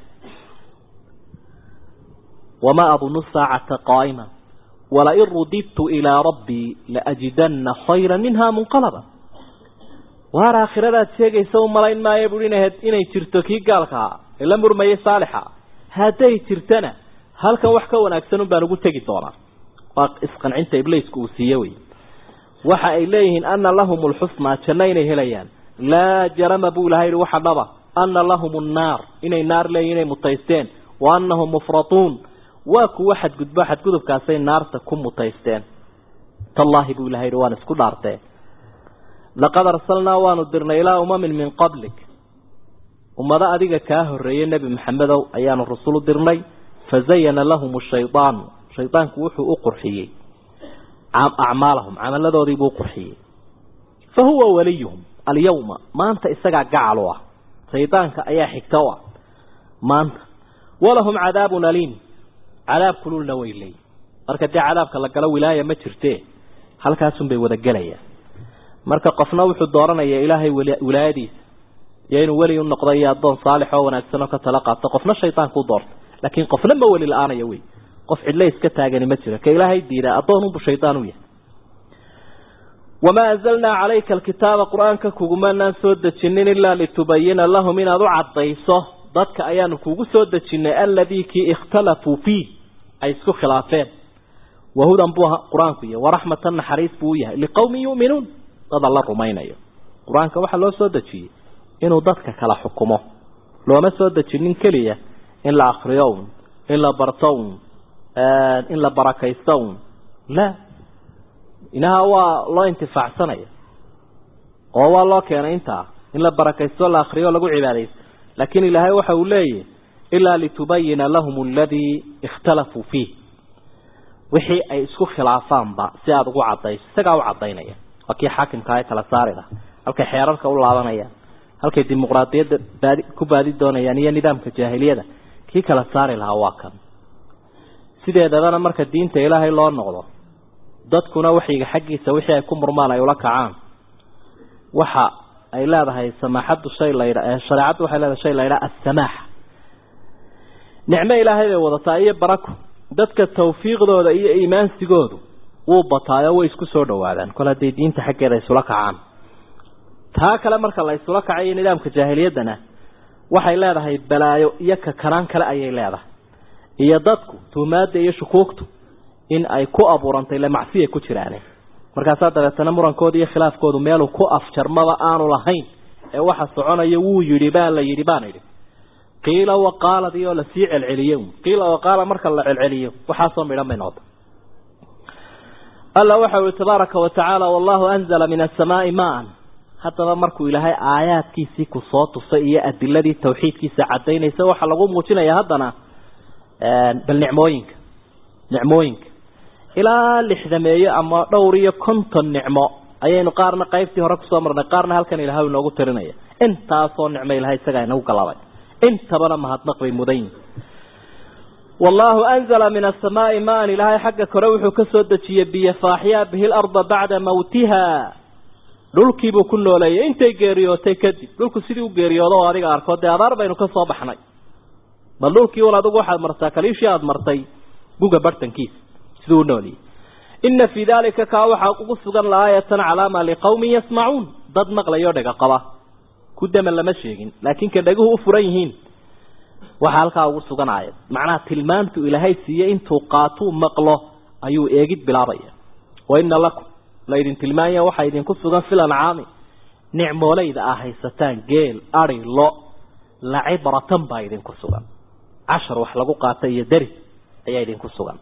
wamaa adunu saacata qaa'ima walain rudidtu ilaa rabbii laajidana khayra minha munqalaba waar aakhiradaad sheegaysa u malayn maayo buui inay jirto kii gaalka ahaa ee la murmayay saalixa hadday jirtana halkan wax ka wanaagsan un baan ugu tegi doonaa waa isqancinta ibliisku uu siiye wey waxa ay leeyihiin ana lahum lxusnaa janno inay helayaan laa jarama buu ilahay yihi waxa dhaba ana lahum nnaar inay naar leeyihin inay mutaysteen wa anahum mufratuun waa kuwa xadgudbo xadgudubkaasay naarta ku mutaysteen tallaahi buu ilahay yihi waan isku dhaartee laqad arsalnaa waanu dirnay ilaa umamin min qablik ummado adiga kaa horreeyey nebi maxamedow ayaanu rusul u dirnay fazayana lahum shaydaanu shaydaanku wuxuu u qurxiyey acmaalahum camaladoodiibuu uqurxiyey fa huwa waliyuhum alyawma maanta isagaa gacal u ah shaydaanka ayaa xigta u ah maanta walahum cadaabun aliim cadaab kululna way leeyihin marka dee cadaabka la galo wilaaya ma jirte halkaasunbay wada gelayaan marka qofna wuxuu dooranayaa ilaahay wilaayadiisa iyo inuu weli u noqdo iyo addoon saalix oo wanaagsan oo ka tala qaato qofna shaydaanku u doorta laakiin qofna ma weli la-aanaya wey qof cidle iska taagani ma jiro ka ilaahay diidaa addoon unbu shaydaan u yahay wamaa anzalnaa calayka alkitaaba qur-aanka kugumanaan soo dejinin ilaa litubayina lahum inaad u caddayso dadka ayaanu kugu soo dejinay aladii kii ikhtalafuu fiih ay isku khilaafeen wahudan buu qur-aanku yahay waraxmatan naxariis buu u yahay liqowmin yu'minuun dad alla rumaynayo qur-aanka waxaa loo soo dejiyey inuu dadka kala xukumo looma soo dejinin keliya in la akriyo un in la barto un in la barakaysto un la inaha waa loo intifaacsanaya oo waa loo keenay intaa in la barakaysto la akriyo lagu cibaadaysto laakiin ilaahay waxa uu leeyahy ilaa litubayina lahum aladii ikhtalafuu fiih wixii ay isku khilaafaanba si aada ugu cadayso isagaa u cadaynaya waa kii xaakimka ay kala saari laha halkay xeerarka u laabanayaan halkay dimuqraadiyadda baadi ku baadi doonayaan iyo nidaamka jaahiliyada kii kala saari lahaa waa kan sideedabana marka diinta ilaahay loo noqdo dadkuna waxyiga xaggiisa wixii ay ku murmaan ay ula kacaan waxa ay leedahay samaaxaddu shay laydha shareecaddu waxay leedahay shay laydhaa assamaaxa nicmo ilaahay bay wadataa iyo barako dadka tawfiiqdooda iyo iimaansigoodu wuu bataayo way isku soo dhawaadaan kol hadday diinta xaggeeda isula kacaan taa kale marka la isula kacayo nidaamka jaahiliyaddana waxay leedahay balaayo iyo kakanaan kale ayay leedahay iyo dadku tuumaadda iyo shukuugtu in ay ku abuurantay le macsiya ku jiraane markaasaa dabeetana murankooda iyo khilaafkoodu meeluu ku afjarmaba aanu lahayn ee waxa soconaya wuu yidhi baa la yidhi baan idhi qiila waqaaladii oo lasii celceliyo qiila waqaala marka la celceliyo waxaasoo midhan bay noqota alla waxa uhi tabaaraka wa tacaala wallahu anzala min asamaai maan haddaba markuu ilaahay aayaadkiisii ku soo tusay iyo adiladii tawxiidkiisa cadaynaysa waxaa lagu muujinaya haddana bal nicmooyinka nicmooyinka ilaa lixdameeyo ama dhowr iyo konton nicmo ayaynu qaarna qaybtii hore kusoo marnay qaarna halkan ilahay inoogu tirinaya intaasoo nicmo ilahay isagaa inagu galabay intabana mahadnaq bay mudan yihin wallahu anzala min asamaai maan ilaahay xagga kore wuxuu ka soo dejiyey biyo faaxyaa bihi larda bacda mawtiha dhulkiibuu ku nooleeyay intay geeriyootay kadib dhulku sidii u geeriyoodo oo adiga arko dee abaar baynu ka soo baxnay bal dhulkii un adigu waxaad martaa kaliishii aada martay guga bartankiisa siduu u nooliyey ina fii dalika kaa waxaa ugu sugan laaayatan calaama liqawmin yasmacuun dad maqlayoo dhega qaba ku daman lama sheegin laakiin ka dheguhu u furan yihiin waxaa halkaa ugu sugan aayad macnaha tilmaamtu ilaahay siiye intuu qaatuu maqlo ayuu eegid bilaabaya wa ina lakum laydin tilmaamaya waxaa idinku sugan fil ancaami nicmoolayda aa haysataan geel ari lo lacibratan baa idinku sugan cashar wax lagu qaata iyo deri ayaa idinku sugan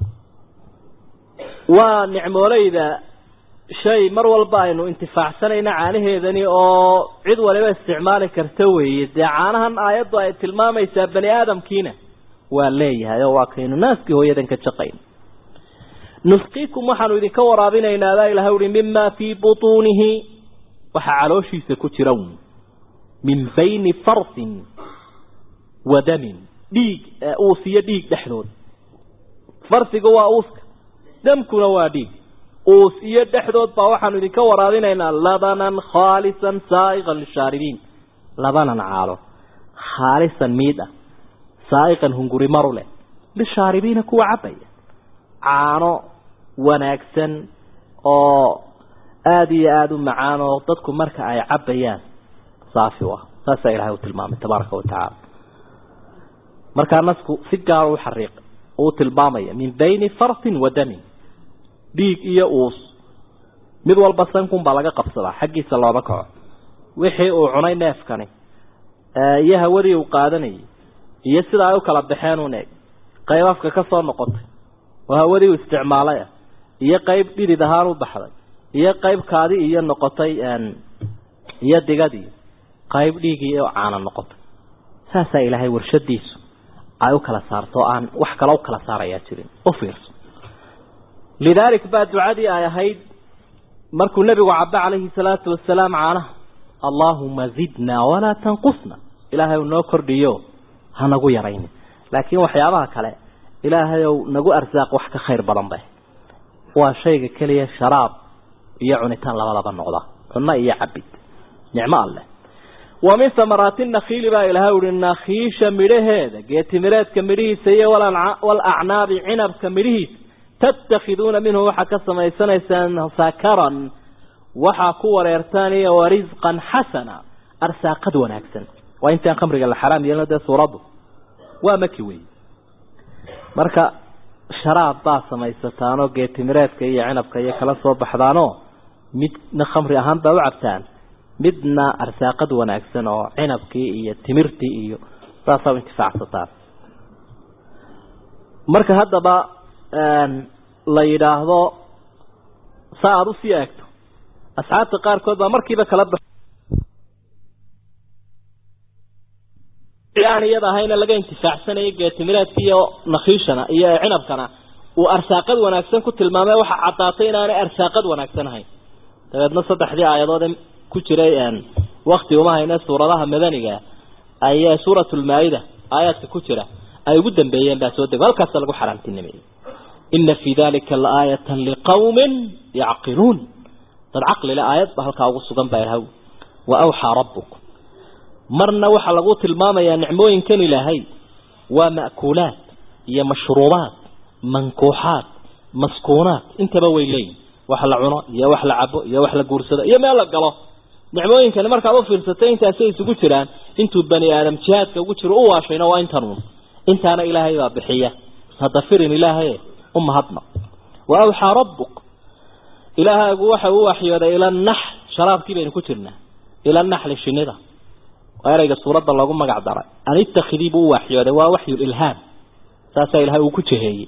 waa nicmoolayda shay mar walba aynu intifaacsanayna caanaheedani oo cid waliba isticmaali karta weeye dee caanahan aayaddu ay tilmaamaysaa bani aadamkiina waa leeyahay oo waa kaynu naaskii hooyadan ka jaqayn nusqiikum waxaanu idinka waraabinaynaa baa ilahay uhi mima fii butuunihi waxaa calooshiisa ku jira min bayni farsin wa damin dhiig uus iyo dhiig dhexdood farsiga waa uuska damkuna waa dhiig uus iyo dhexdood baa waxaanu idinka waraabinaynaa labanan khaalisan saaiqan lishaaribiin labanan caalo khaalisan miid ah saaiqan hunguri maru leh lishaaribiina kuwa cabaya caano wanaagsan oo aada iyo aada u macaan oo dadku marka ay cabayaan saafi u ah saasaa ilahay u tilmaamay tabaaraka wa tacaala markaa nasku si gaar u xariiq uu tilmaamaya min bayni farsin wa damin dhiig iyo uus mid walba sankun baa laga qabsadaa xaggiisa looma kaco wixii uu cunay neefkani iyo hawadii uu qaadanayay iyo sida ay u kala baxeen un eeg qayb afka ka soo noqotay oo hawadii uu isticmaalay ah iyo qayb dhidid ahaan u baxday iyo qayb kaadi iyo noqotay iyo digadii qayb dhiigii oo caana noqotay saasaa ilaahay warshadiisu ay u kala saarto aan wax kale u kala saarayaa jirin u fiirso lidaalik baa ducadii ay ahayd markuu nebigu caba calayhi salaatu wasalaam caanaha allaahuma zidnaa walaa tanqusna ilaahay ou noo kordhiyo ha nagu yarayni laakiin waxyaabaha kale ilaahay ou nagu arsaaq wax ka khayr badan bay waa shayga keliya sharaab iyo cunitaan labadaba noqda cunno iyo cabid nicmo alleh wa min samaraati nakhiili baa ilahay uhi nakhiisha midhaheeda geetimireedka midhihiisa iyo walacnaabi cinabka midhihiisa tattakhiduuna minhu waxaa ka samaysanaysaan sakaran waxaa ku wareertaan iyo warisqan xasana arsaaqad wanaagsan waa intaan khamriga la xaraam yeelno dee suuraddu waa maki wey marka sharaab baa samaysataanoo geetimireedka iyo cinabka iyo kala soo baxdaanoo midna khamri ahaan baa u cabtaan midna arsaaqad wanaagsan oo cinabkii iyo timirtii iyo saasaa u intifaacsataan marka haddaba la yidhaahdo sa aada usii eegto asxaabta qaarkood baa markiiba kala ba aan iyada ahayna laga intifaacsanayo geetimireedka iyo nakhiishana iyo cinabkana uu arsaaqad wanaagsan ku tilmaamay waxa caddaatay inaanay arsaaqad wanaagsan ahayn dabeedna saddexdii aayadood ku jiray wakti uma hayne suuradaha madaniga ayaa suuratulmaa-ida aayaadka ku jira ay ugu dambeeyeen baa soo dego halkaasa lagu xaraamtinimeeyey ina fii dalika laaayatan liqawmin yacqiluun dad caqlile aayad ba halkaa ugu sugan baa ilahaw wa awxaa rabbuk marna waxaa lagu tilmaamayaa nicmooyinkan ilaahay waa ma'kuulaad iyo mashruubaad mankuuxaad maskuunaad intaba way leeyihin wax la cuno iyo wax la cabo iyo wax la guursado iyo meel la galo nicmooyinkani markaad u fiirsatay intaasay isugu jiraan intuu bani aadam jihaadka ugu jiro u waashayna waa intanuun intaana ilaahay baa bixiya hadafirin ilaahay u mahadna wa awxaa rabbuk ilaahaagu waxa uu waxyooday ila naxl sharaabkii baynu ku jirnaa ila naxli shinida waa ereyga suuradda loogu magac daray an ittakhidii buu u waxyooday waa waxyulilhaam saasaa ilahay uu ku jeheeyey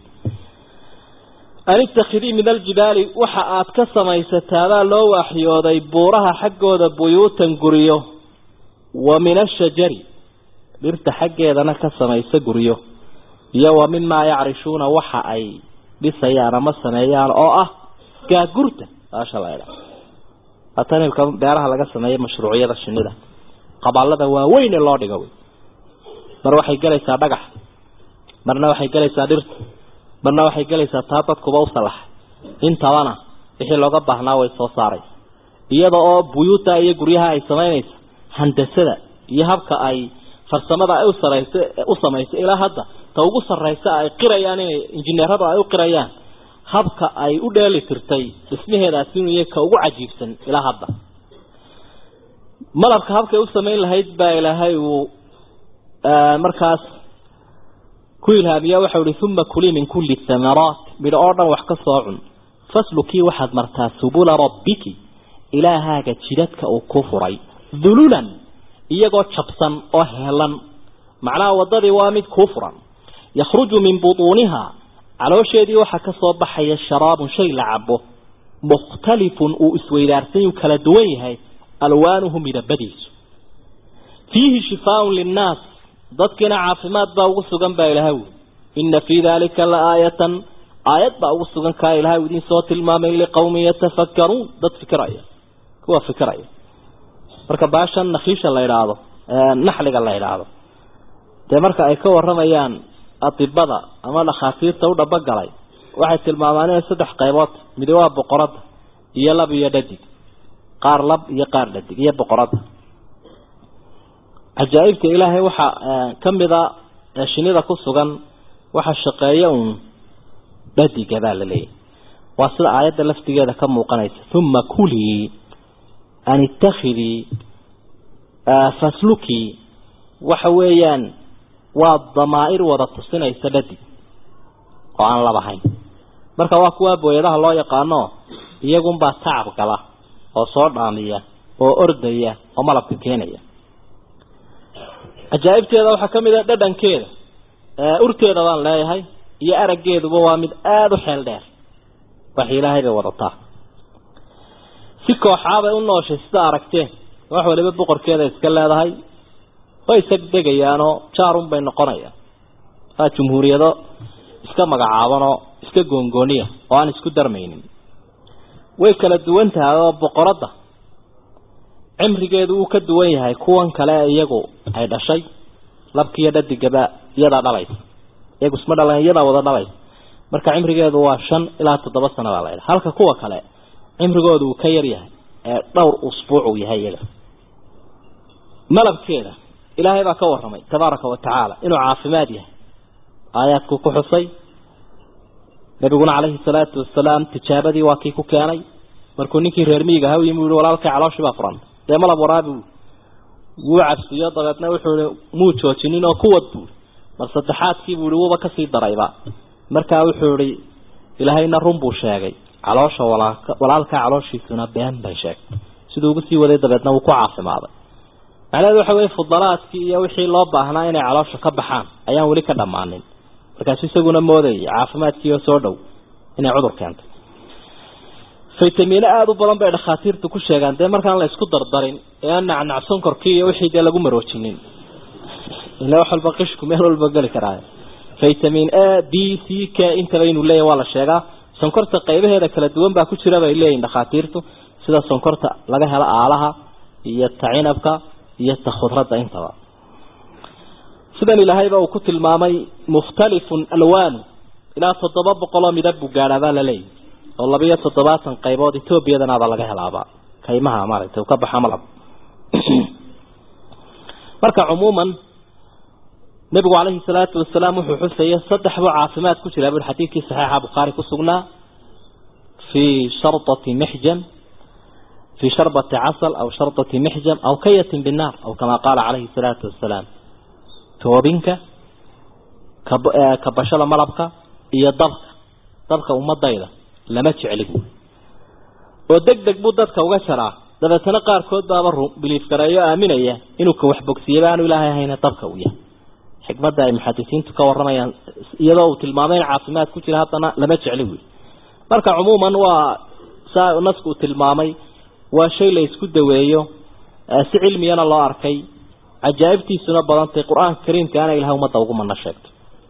an ittakhidii min aljibaali waxa aad ka samaysataabaa loo waxyooday buuraha xaggooda buyuutan guryo wa min ashajari dhirta xaggeedana ka samaysa guryo iyo wa mimaa yacrishuuna waxa ay dhisayaan ama sameeyaan oo ah gaagurta baasha la idha atanilka beeraha laga sameeya mashruuciyada shinida qabaalada waaweyn ee loo dhigo wey mar waxay gelaysaa dhagax marna waxay gelaysaa dhirta marna waxay gelaysaa taa dadkuba u salaxay intabana wixii looga baahnaa way soo saaray iyada oo buyuuta iyo guryaha ay samaynaysa handasada iyo habka ay farsamada ay usarayso u samayso ilaa hadda ta ugu sarraysa ay qirayaan inay injineeradu ay u qirayaan habka ay u dheeli tirtay dhismaheedaasi inuu yahay ka ugu cajiibsan ilaa hadda malabka habkay u samayn lahayd baa ilaahay uu markaas ku ilhaamiya waxau ihi uma kulii min kulli thamaraat midho oo dhan wax ka soo cun faslukii waxaad martaa subula rabbiki ilaahaaga jidadka uu ku furay dululan iyagoo jabsan oo heelan macnaha waddadii waa mid kuu furan yakhruju min butuuniha caloosheedii waxaa ka soo baxaya sharaabun shay la cabo mukhtalifun uu isweydaarsan kala duwan yahay alwaanuhu midabadiisu fiihi shifaaun linnaas dadkiina caafimaad baa ugu sugan baa ilahay wi ina fii dalika la aayatan aayad baa ugu sugan kaa ilahay u idin soo tilmaamay liqawmin yatafakkaruun dad fikiraya kuwa fikiraya marka baashan nakhiisha la idhaahdo naxliga la idhaahdo dee marka ay ka waramayaan adibada ama dhakhaatiirta u dhabogalay waxay tilmaamaan inay saddex qaybood midi waa boqorada iyo lab iyo dhadig qaar lab iyo qaar dhadig iyo boqorada cajaa'ibta ilaahay waxaa ka mida shinida ku sugan waxa shaqeeya uun dhadiga baa la leeyahy waa sida aayadda laftigeeda ka muuqanaysa uma kulii an ittakhidii faslukii waxa weeyaan waa damaa'ir wada tusinaysa dhadig oo aan labahayn marka waa kuwa booyadaha loo yaqaano iyagunbaa tacab gala oo soo dhaamiya oo ordaya oo malabka keenaya cajaa'ibteeda waxaa ka mid a dhadhankeeda urteeda baan leeyahay iyo araggeeduba waa mid aada u xeel dheer wax ilaahay bay wadataa si kooxaabay u nooshay sida aragteen wax waliba boqorkeeda iska leedahay way isag degayaanoo jaarun bay noqonayaan waa jumhuuriyado iska magacaabanoo iska goongooniya oo aan isku darmaynin way kala duwan tahay oo boqoradda cimrigeedu uu ka duwan yahay kuwan kale iyagu ay dhashay labkiiyo dhadigaba iyadaa dhalaysa iyagu isma dhalan iyadaa wada dhalaysa marka cimrigeedu waa shan ilaa toddoba sana baa laydha halka kuwa kale cimrigoodu uu ka yar yahay ee dhowr usbuuc uu yahay iyaga malabkeeda ilaahay baa ka warramay tabaaraka wa tacaala inuu caafimaad yahay aayaadkuu ku xusay nabiguna calayhi salaatu wasalaam tijaabadii waa kii ku keenay markuu ninkii reer miyiga ha yimi uhi walaalkay calooshii baa furan dee malab waraabi wuu cabsiyo dabeedna wuxuu ihi muu joojinin oo kuwad buui mar saddexaadkii buu ihi wuuba kasii darayba markaa wuxuu ihi ilaahayna run buu sheegay caloosha walaalkaa calooshiisuna been bay sheegtay siduu ugu sii waday dabeedna wuu ku caafimaaday macnaheedu waxa weye fudalaadkii iyo wixii loo baahnaa inay caloosha ka baxaan ayaan weli ka dhammaanin markaasu isaguna moodayay caafimaadkiioo soo dhow inay cudur keentay faytamiino aada u badan bay dhakhaatiirtu ku sheegaan dee markaan la isku dardarin ee aan nacnac sonkorkii iyo wixii dee lagu maroojinin ila wax walba qishku meel walba geli karaa vitamin a b c k intaba inuu leeyahy waa la sheegaa sonkorta qaybaheeda kala duwan baa ku jira bay leeyihin dhakhaatiirtu sida sonkorta laga helo aalaha iyo ta cinabka iyo ta khudradda intaba sidan ilaahayba uu ku tilmaamay mukhtalifun alwaanu ilaa toddoba boqol oo midab buu gaadhaa baa la leeyahy oo labiyo toddobaatan qaybood etoobiyadanaaba laga helaaba kaymaha maaragtay uu ka baxa malab marka cumuuman nabigu calayhi salaatu wasalaam wuxuu xusaya saddex buu caafimaad ku jiraa bui xadiidkii saxiixa bukhaari ku sugnaa fii shardati mixjam fii sharbati casal aw shardati mixjam aw kayatin binnaar aw kamaa qaala calayhi salaatu wasalaam toobinka kabashada malabka iyo dabka dabka ummadayda lama jecli buui oo deg deg buu dadka uga jaraa dabeetana qaarkood baaba biliif gareeyo aaminaya inuu ka waxbogsiiyaba aanu ilaahay ahayna dabka u yahay xikmadda ay muxadisiintu ka waramayaan iyadoo uu tilmaamay in caafimaad ku jira haddana lama jecli buui marka cumuuman waa saa nasku uu tilmaamay waa shay la isku daweeyo si cilmiyana loo arkay cajaa'ibtiisuna badantay qur-aanka kariimkaana ilahay ummadda ugu mana sheegto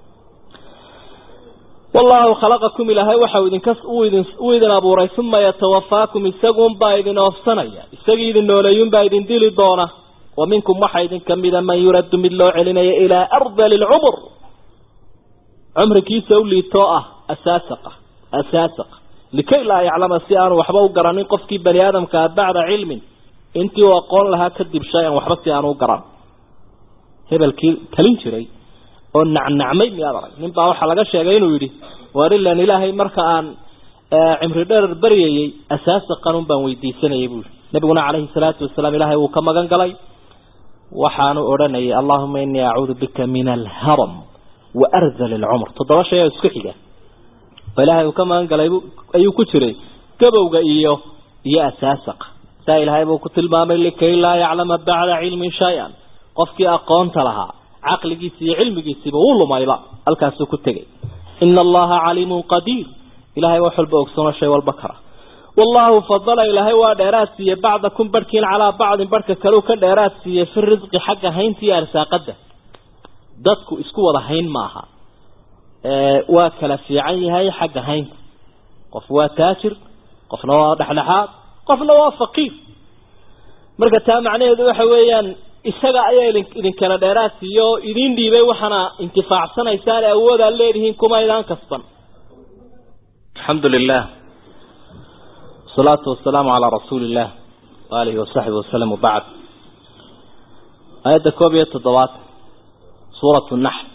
wallahu khalaqakum ilaahay waxa idinka idin uu idin abuuray uma yatawafaakum isagunbaa idin oofsanaya isagii idin nooleeyunbaa idin dili doona wa minkum waxaa idin kamida man yuraddu mid loo celinaya ilaa ardali lcumur cumrigiisa u liitoo ah asaasaqa asaasaqa likay laa yaclama si aanu waxba u garanin qofkii bani aadamkaa bacda cilmin intii uu aqoon lahaa kadib shay-an waxba si aanu u garan hebelkii talin jiray oo nacnacmay miyaad arag nin baa waxaa laga sheegay inuu yidhi waar ilan ilaahay marka aan cimri dherer baryayey asaasa qanun baan weydiisanayay buui nabiguna calayhi salaatu wasalaam ilaahay wuu ka magan galay waxaanu odhanayay allahuma inii acuudu bika min alharam wa arzal alcumr toddoba shay oo isku xiga oo ilaahay uu ka magan galay ayuu ku jiray gabowga iyo iyo asaasaqa saa ilaahay buu ku tilmaamay likay laa yaclama bacda cilmin shay-an qofkii aqoonta lahaa caqligiisi iyo cilmigiisiiba wuu lumayba halkaasuu ku tegay ina allaha caliimun qadiir ilahay wax walba ogsono shay walba kara wallahu fadala ilaahay waa dheeraad siiyey bacdakum barhkiin calaa bacdin barhka kaleu ka dheeraad siiyey fi risqi xagga haynta iyo arsaaqada dadku isku wada hayn maaha waa kala fiican yahay xagga haynta qof waa taajir qofna waa dhexdhexaad qofna waa faqiir marka taa macnaheedu waxa weeyaan isaga ayaa idin kala dheeraad siiyo oo idin dhiibay waxaana intifaacsanaysaan awoodaad leedihiin kuma idaan kasban alxamdu lilah wasalaatu wasalaamu calaa rasuuli illah waalihi wasaxbi wasalam wabacd aayadda koob iyo toddobaad suuratu naxl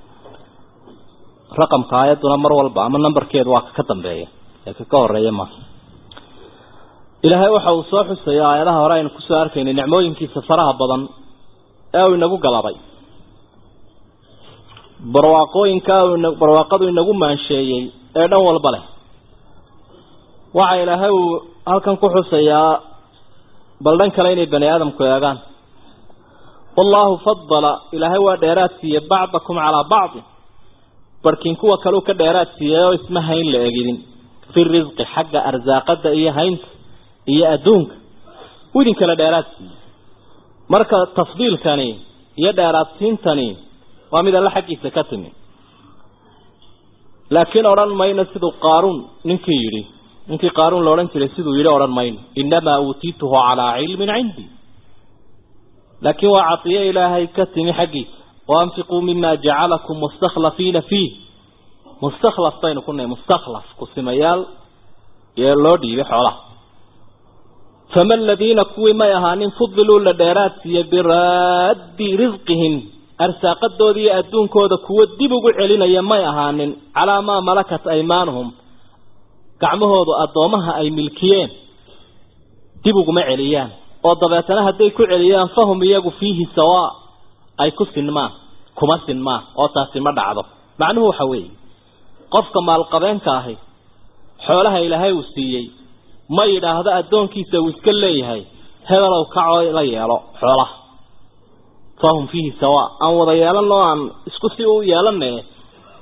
raqamka aayadduna mar walba ama nambarkeedu waa ka dambeeya ee ka ka horeeya ma ilaahay waxa uu soo xusaya aayadaha hore aynu kusoo arkaynay nicmooyinkiisa faraha badan ee uu inagu galabay barwaaqooyinka barwaaqadu inagu maansheeyey ee dhan walba leh waxa ilaahay uu halkan ku xusayaa bal dhan kale inay bani aadamku eegaan wallahu fadala ilaahay waa dheeraad siiyey bacdakum calaa bacdi barhkiin kuwa kaleu ka dheeraad siiyey oo isma hayn la egidin fi risqi xagga arsaaqada iyo haynta iyo adduunka u idin kala dheeraad siiyey marka tafdiilkani iyo dheeraadsiintani waa mid alla xaggiisa ka timi laakiin odhan mayno siduu qaaruun ninkii yidhi ninkii qaaruun la odhan jiray siduu yidhi odhan mayno innamaa uutiituhu calaa cilmin cindii laakiin waa cadiyo ilaahay ka timi xaggiisa waanfiquu mima jacalakum mustakhlafiina fiih mustakhlaf baynu ku nahay mustakhlaf kusimayaal ee loo dhiibay xoolaha fama aladiina kuwii may ahaanin fudiluu la dheeraad siiyey biraaddi risqihim arsaaqadooda iyo adduunkooda kuwo dib ugu celinaya may ahaanin calaa maa malakat aymaanuhum gacmahoodu addoomaha ay milkiyeen dib uguma celiyaan oo dabeetana hadday ku celiyaan fahum iyagu fiihi sawaa ay ku sinmaan kuma sinmaan oo taasi ma dhacdo macnuhu waxa weeye qofka maalqabeenka ahi xoolaha ilaahay uu siiyey ma yidhaahdo addoonkiisa uu iska leeyahay hebelow kacoo la yeelo xoolaha fahum fiihi sawaa aan wada yeelanoo aan isku si u yeelane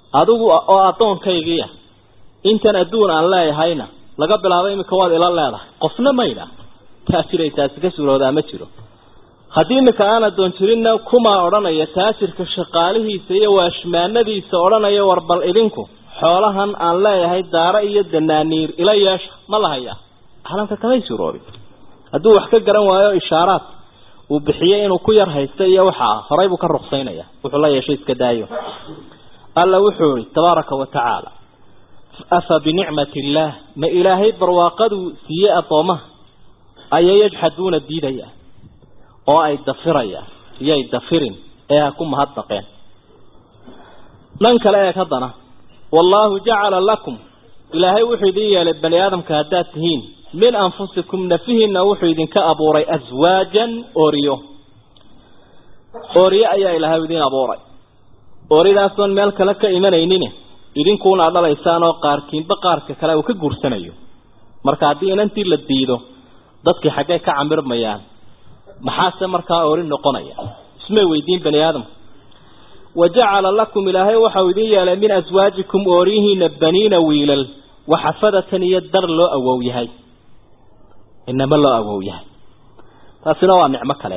adigu oo addoonkaygiia intan adduun aan leeyahayna laga bilaabo iminka waad ila leedahay qofna maydha taajiray taasi ka suuroodaa ma jiro haddii iminka aan addoon jirinna kumaa odhanaya taajirka shaqaalihiisa iyo waashmaanadiisa odhanaya war bal idinku xoolahan aan leeyahay daaro iyo danaaniir ila yeesha ma lahaya caalamka kamay suuroobin hadduu wax ka garan waayo ishaaraad uu bixiyey inuu ku yar haysta iyo waxaa horay buu ka ruqsaynaya wuxuu la yeeshay iska daayo alla wuxuu ihi tabaaraka wa tacaala afa binicmati illaah ma ilaahay barwaaqaduu siiyey addoomaha ayay yajxaduuna diidayaan oo ay dafirayaan iyoay dafirin ee ha ku mahadnaqeen dhan kale eeg haddana wallaahu jacala lakum ilaahay wuxuu idin yeelay bani aadamka haddaad tihiin min anfusikum nafihiina wuxuu idinka abuuray aswaajan oriyo oriyo ayaa ilaahay idin abuuray oridaasoon meel kale ka imanaynin idinkuuna dhalaysaan oo qaarkiinba qaarka kale uu ka guursanayo marka haddii inantii la diido dadkii xaggay ka camirmayaan maxaase markaa ori noqonaya ismay weydiin bani aadamka wajacala lakum ilaahay waxau idin yeelay min aswaajikum ooriyihiina baniina wiilal waxafadatan iyo dar loo awow yahay inama loo awow yahay taasina waa nicmo kale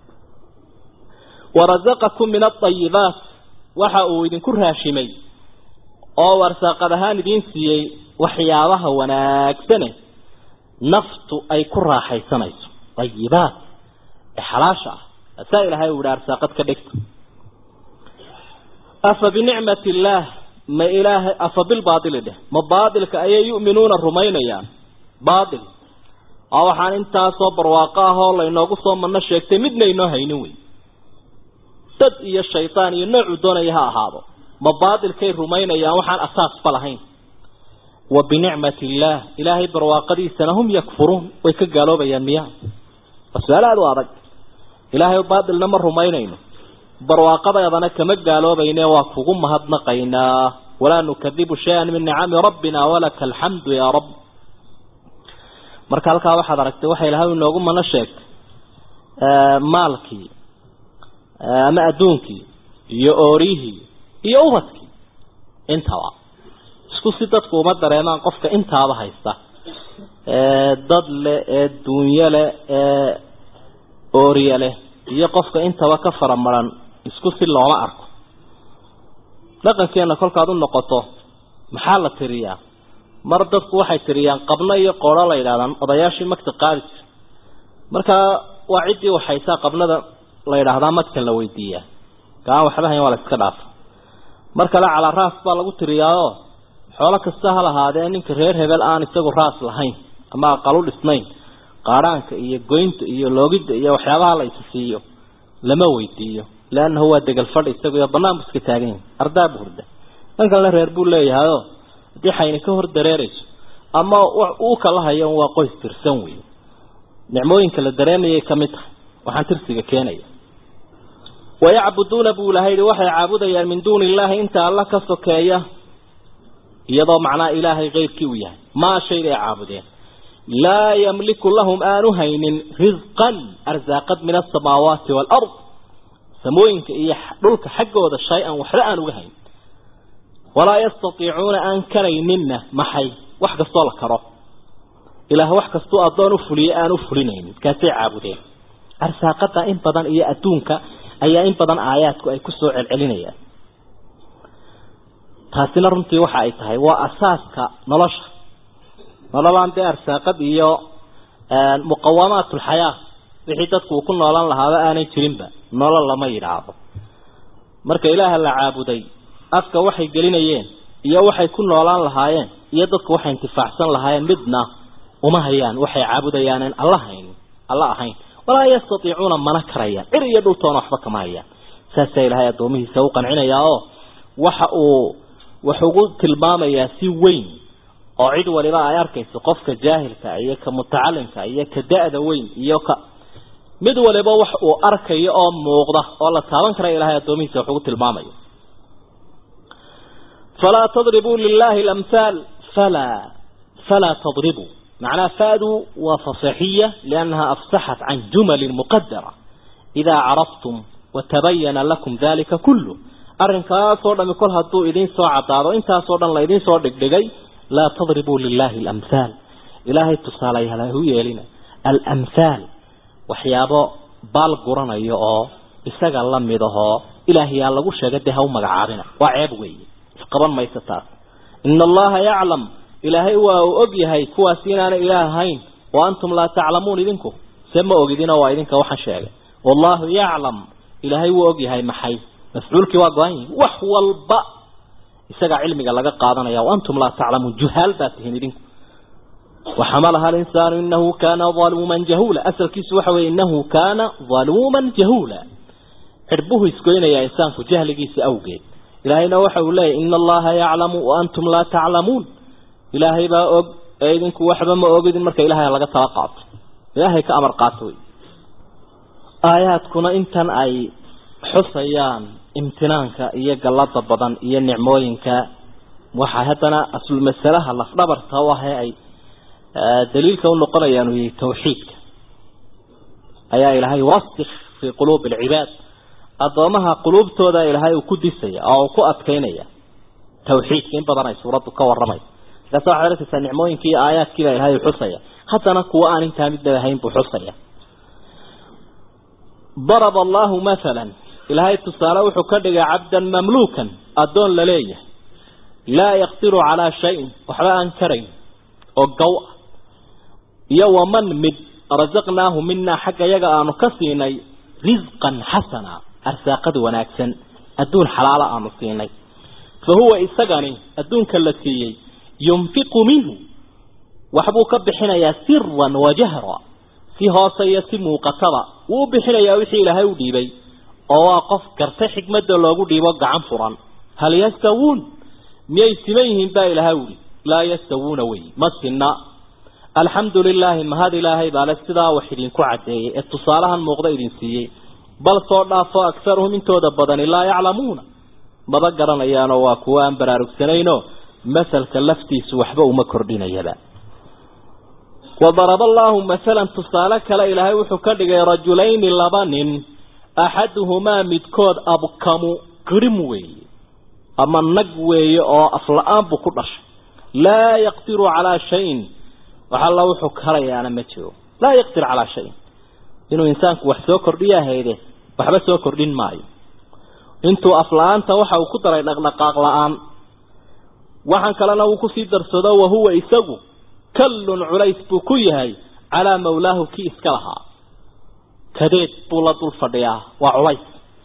warazaqakum min aayibaat waxa uu idinku raashimay oo warsaaqad ahaan idiin siiyey waxyaabaha wanaagsane naftu ay ku raaxaysanayso ayibaat ee xalaasha ah asaa ilaahay uu yihi arsaaqad ka dhigto afa binicmati illaah ma ilaahay afa bilbaatili dheh ma baatilka ayay yu'minuuna rumaynayaan baatil oo waxaan intaasoo barwaaqo ah oo laynoogu soo manno sheegtay midna inoo haynin wey dad iyo shaydaan iyo noocuu doonaya ha ahaado ma baatilkay rumaynayaan waxaan asaasba lahayn wa binicmati illaah ilaahay barwaaqadiisana hum yakfuruun way ka gaaloobayaan miyaa waa su-aal aada u adag ilaahay baatilna ma rumaynayno barwaaqadeedana kama gaaloobayne waa kugu mahadnaqaynaa walaa nukadibu shay-an min nicami rabbina walaka alxamdu yaa rabb marka halkaa waxaad aragtay waxa ilahay inoogu mana sheegtay maalkii ama adduunkii iyo oorihii iyo ubadkii intaba isku si dadku uma dareemaan qofka intaaba haysta dad leh ee duunyo leh ee ooriye leh iyo qofka intaba ka faramaran isku si looma arko dhaqankeena kolkaad u noqoto maxaa la tiriyaa mar dadku waxay tiriyaan qabno iyo qoodho la yidhahdaan odayaashii magta qaadi jira markaa waa ciddii waxaysaa qabnada la yidhaahdaa magtan la weydiiyaa kaan waxba hayn waa la iska dhaafa mar kale calaa raas baa lagu tiriyaao xoolo kasta ha lahaadee ninka reer hebel aan isagu raas lahayn ama aqalu dhisnayn qaadhaanka iyo goynta iyo loogidda iyo waxyaabaha la isi siiyo lama weydiiyo leannahu waa degal fadh isagu iyo banaan bu iska taagan yahay ardaa bu hurda dhan kalena reer buu leeyahayoo haddii xayni ka hor dareerayso ama uu kala hayo waa qoys tirsan wey nicmooyinka la dareemayay ka mid tahay waxaan tirsiga keenaya wayacbuduuna buu ilahay yihi waxay caabudayaan min duuni illaahi inta alla ka sokeeya iyadoo macnaha ilaahay keyrkii uu yahay maa shay bay caabudeen laa yamliku lahum aanu haynin risqan arsaaqad min asamaawaati waalard samooyinka iyo dhulka xaggooda shay-an waxba aan uga hayn walaa yastatiicuuna aan karayninna maxay wax kastoo la karo ilaah wax kastuu addoon u fuliye aan u fulinaynin kaasay caabudeen arsaaqada in badan iyo adduunka ayaa in badan aayaadku ay ku soo celcelinayaan taasina runtii waxa ay tahay waa asaaska nolosha nololaan dee arsaaqad iyo muqawamaat ulxayaa wixii dadku uu ku noolan lahaaba aanay jirinba nolol lama yidhaahdo marka ilaaha la caabuday afka waxay gelinayeen iyo waxay ku noolaan lahaayeen iyo dadku waxay intifaacsan lahaayeen midna uma hayaan waxay caabudayaanen alla hayn alla ahayn walaa yastatiicuuna mana karayaan cir iyo dhultoona waxba kama hayaan saasaa ilaahay addoomihiisa u qancinayaa oo waxa uu wax ugu tilmaamayaa si weyn oo cid waliba ay arkayso qofka jaahilka iyo ka mutacalimka iyo ka da-da weyn iyo ka mid waliba wax uu arkayo oo muuqda oo la taaban kara ilahay addoomihiisa wax ugu tilmaamayo falaa tadribuu lilahi lamhaal falaa falaa tadribuu معناها فادوا وفصحية لأنها أفسحت عن جمل مقدرة إذا عرفتم وتبين لكم ذلك كله arrinkaasoo dhami kol hadduu idiin soo caddaado intaasoo dhan la idiin soo dhigdhigay laa tadribuu lilaahi alamhaal ilaahay tusaalayaal ha u yeelina alamhaal waxyaabo baal guranayo oo isaga la mid ahoo ilaahayaa lagu sheega dee ha u magacaabina waa ceeb weeye isqaban maysa taas ina allaha yaclam ilaahay waa uu og yahay kuwaasi inaanay ilaah ahayn wa antum laa taclamuun idinku se ma ogidinoo waa idinka waxaan sheegay wallahu yaclam ilaahay wuu og yahay maxay mafcuulkii waa go-an yihin wax walba isagaa cilmiga laga qaadanaya wa antum laa taclamuun juhaal baa tihiin idinku وحملها الإنسان إنه كان ظلوما جهولا أسل كيس وحوي إنه كان ظلوما جهولا حربه يسكوين يا إنسان في جهل كيس أوجد إلهينا وحو لي إن الله يعلم وأنتم لا تعلمون إلهي با أوج أيدنك وحبا ما أوجد المركة إلهي لغا تلقات إلهي كأمر قاتوي آيات كنا إنتن أي حصيان امتنانك إيا قلط بدن إيا نعموينك وحاهتنا أصل المسألة لفظبر تواهي أي دليلك ونقريان هي توحيدك أيا إلهي وصف في قلوب العباد أضامها قلوب تودا إلهي وكدسية أو كأبكينية توحيد كين بدنا سورة كورمي لا صح لك سنعموين كي آيات كذا إلهي حصية حتى نقوى أن انت مد هين بحصية ضرب الله مثلا إلهي تصالح وحكدك عبدا مملوكا أدون لليه لا يقدر على شيء وحلا أنكرين وقوة iyo waman mid rasaqnaahu minaa xagga yaga aanu ka siinay risqan xasana arsaaqad wanaagsan adduun xalaala aanu siinay fa huwa isagani adduunka la siiyey yunfiqu minhu waxbuu ka bixinayaa siran wa jahra si hoose iyo si muuqataba wuu u bixinayaa wixii ilaahay u dhiibay oo waa qof garta xikmadda loogu dhiibo gacan furan hal yastawuun miyay siman yihiin baa ilaahay uhi laa yastawuuna wey ma sinna alxamdu lilaahi mahad ilaahay baale sidaa wax idinku caddeeyey ee tusaalahan muuqda idin siiyey bal soo dhaafo akharuhum intooda badani laa yaclamuuna maba garanayaanoo waa kuwa aan baraarugsanaynoo masalka laftiisu waxba uma kordhinayaba wadaraba allaahu masalan tusaale kale ilaahay wuxuu ka dhigay rajulayni laba nin axaduhumaa midkood abkamu grim weeye ama nag weeye oo afla-aan buu ku dhashay laa yaqdiru calaa shayin waxalla wuxuu karayaana ma jiro laa yaqdir calaa shayin inuu insaanku wax soo kordhiyaa hayde waxba soo kordhin maayo intuu afla-aanta waxa uu ku daray dhaqdhaqaaq la-aan waxaan kalena uu kusii darsado wahuwa isagu kallun culays buu ku yahay calaa mawlaahu kii iska lahaa kadeed buu la dul fadhiyaa waa culays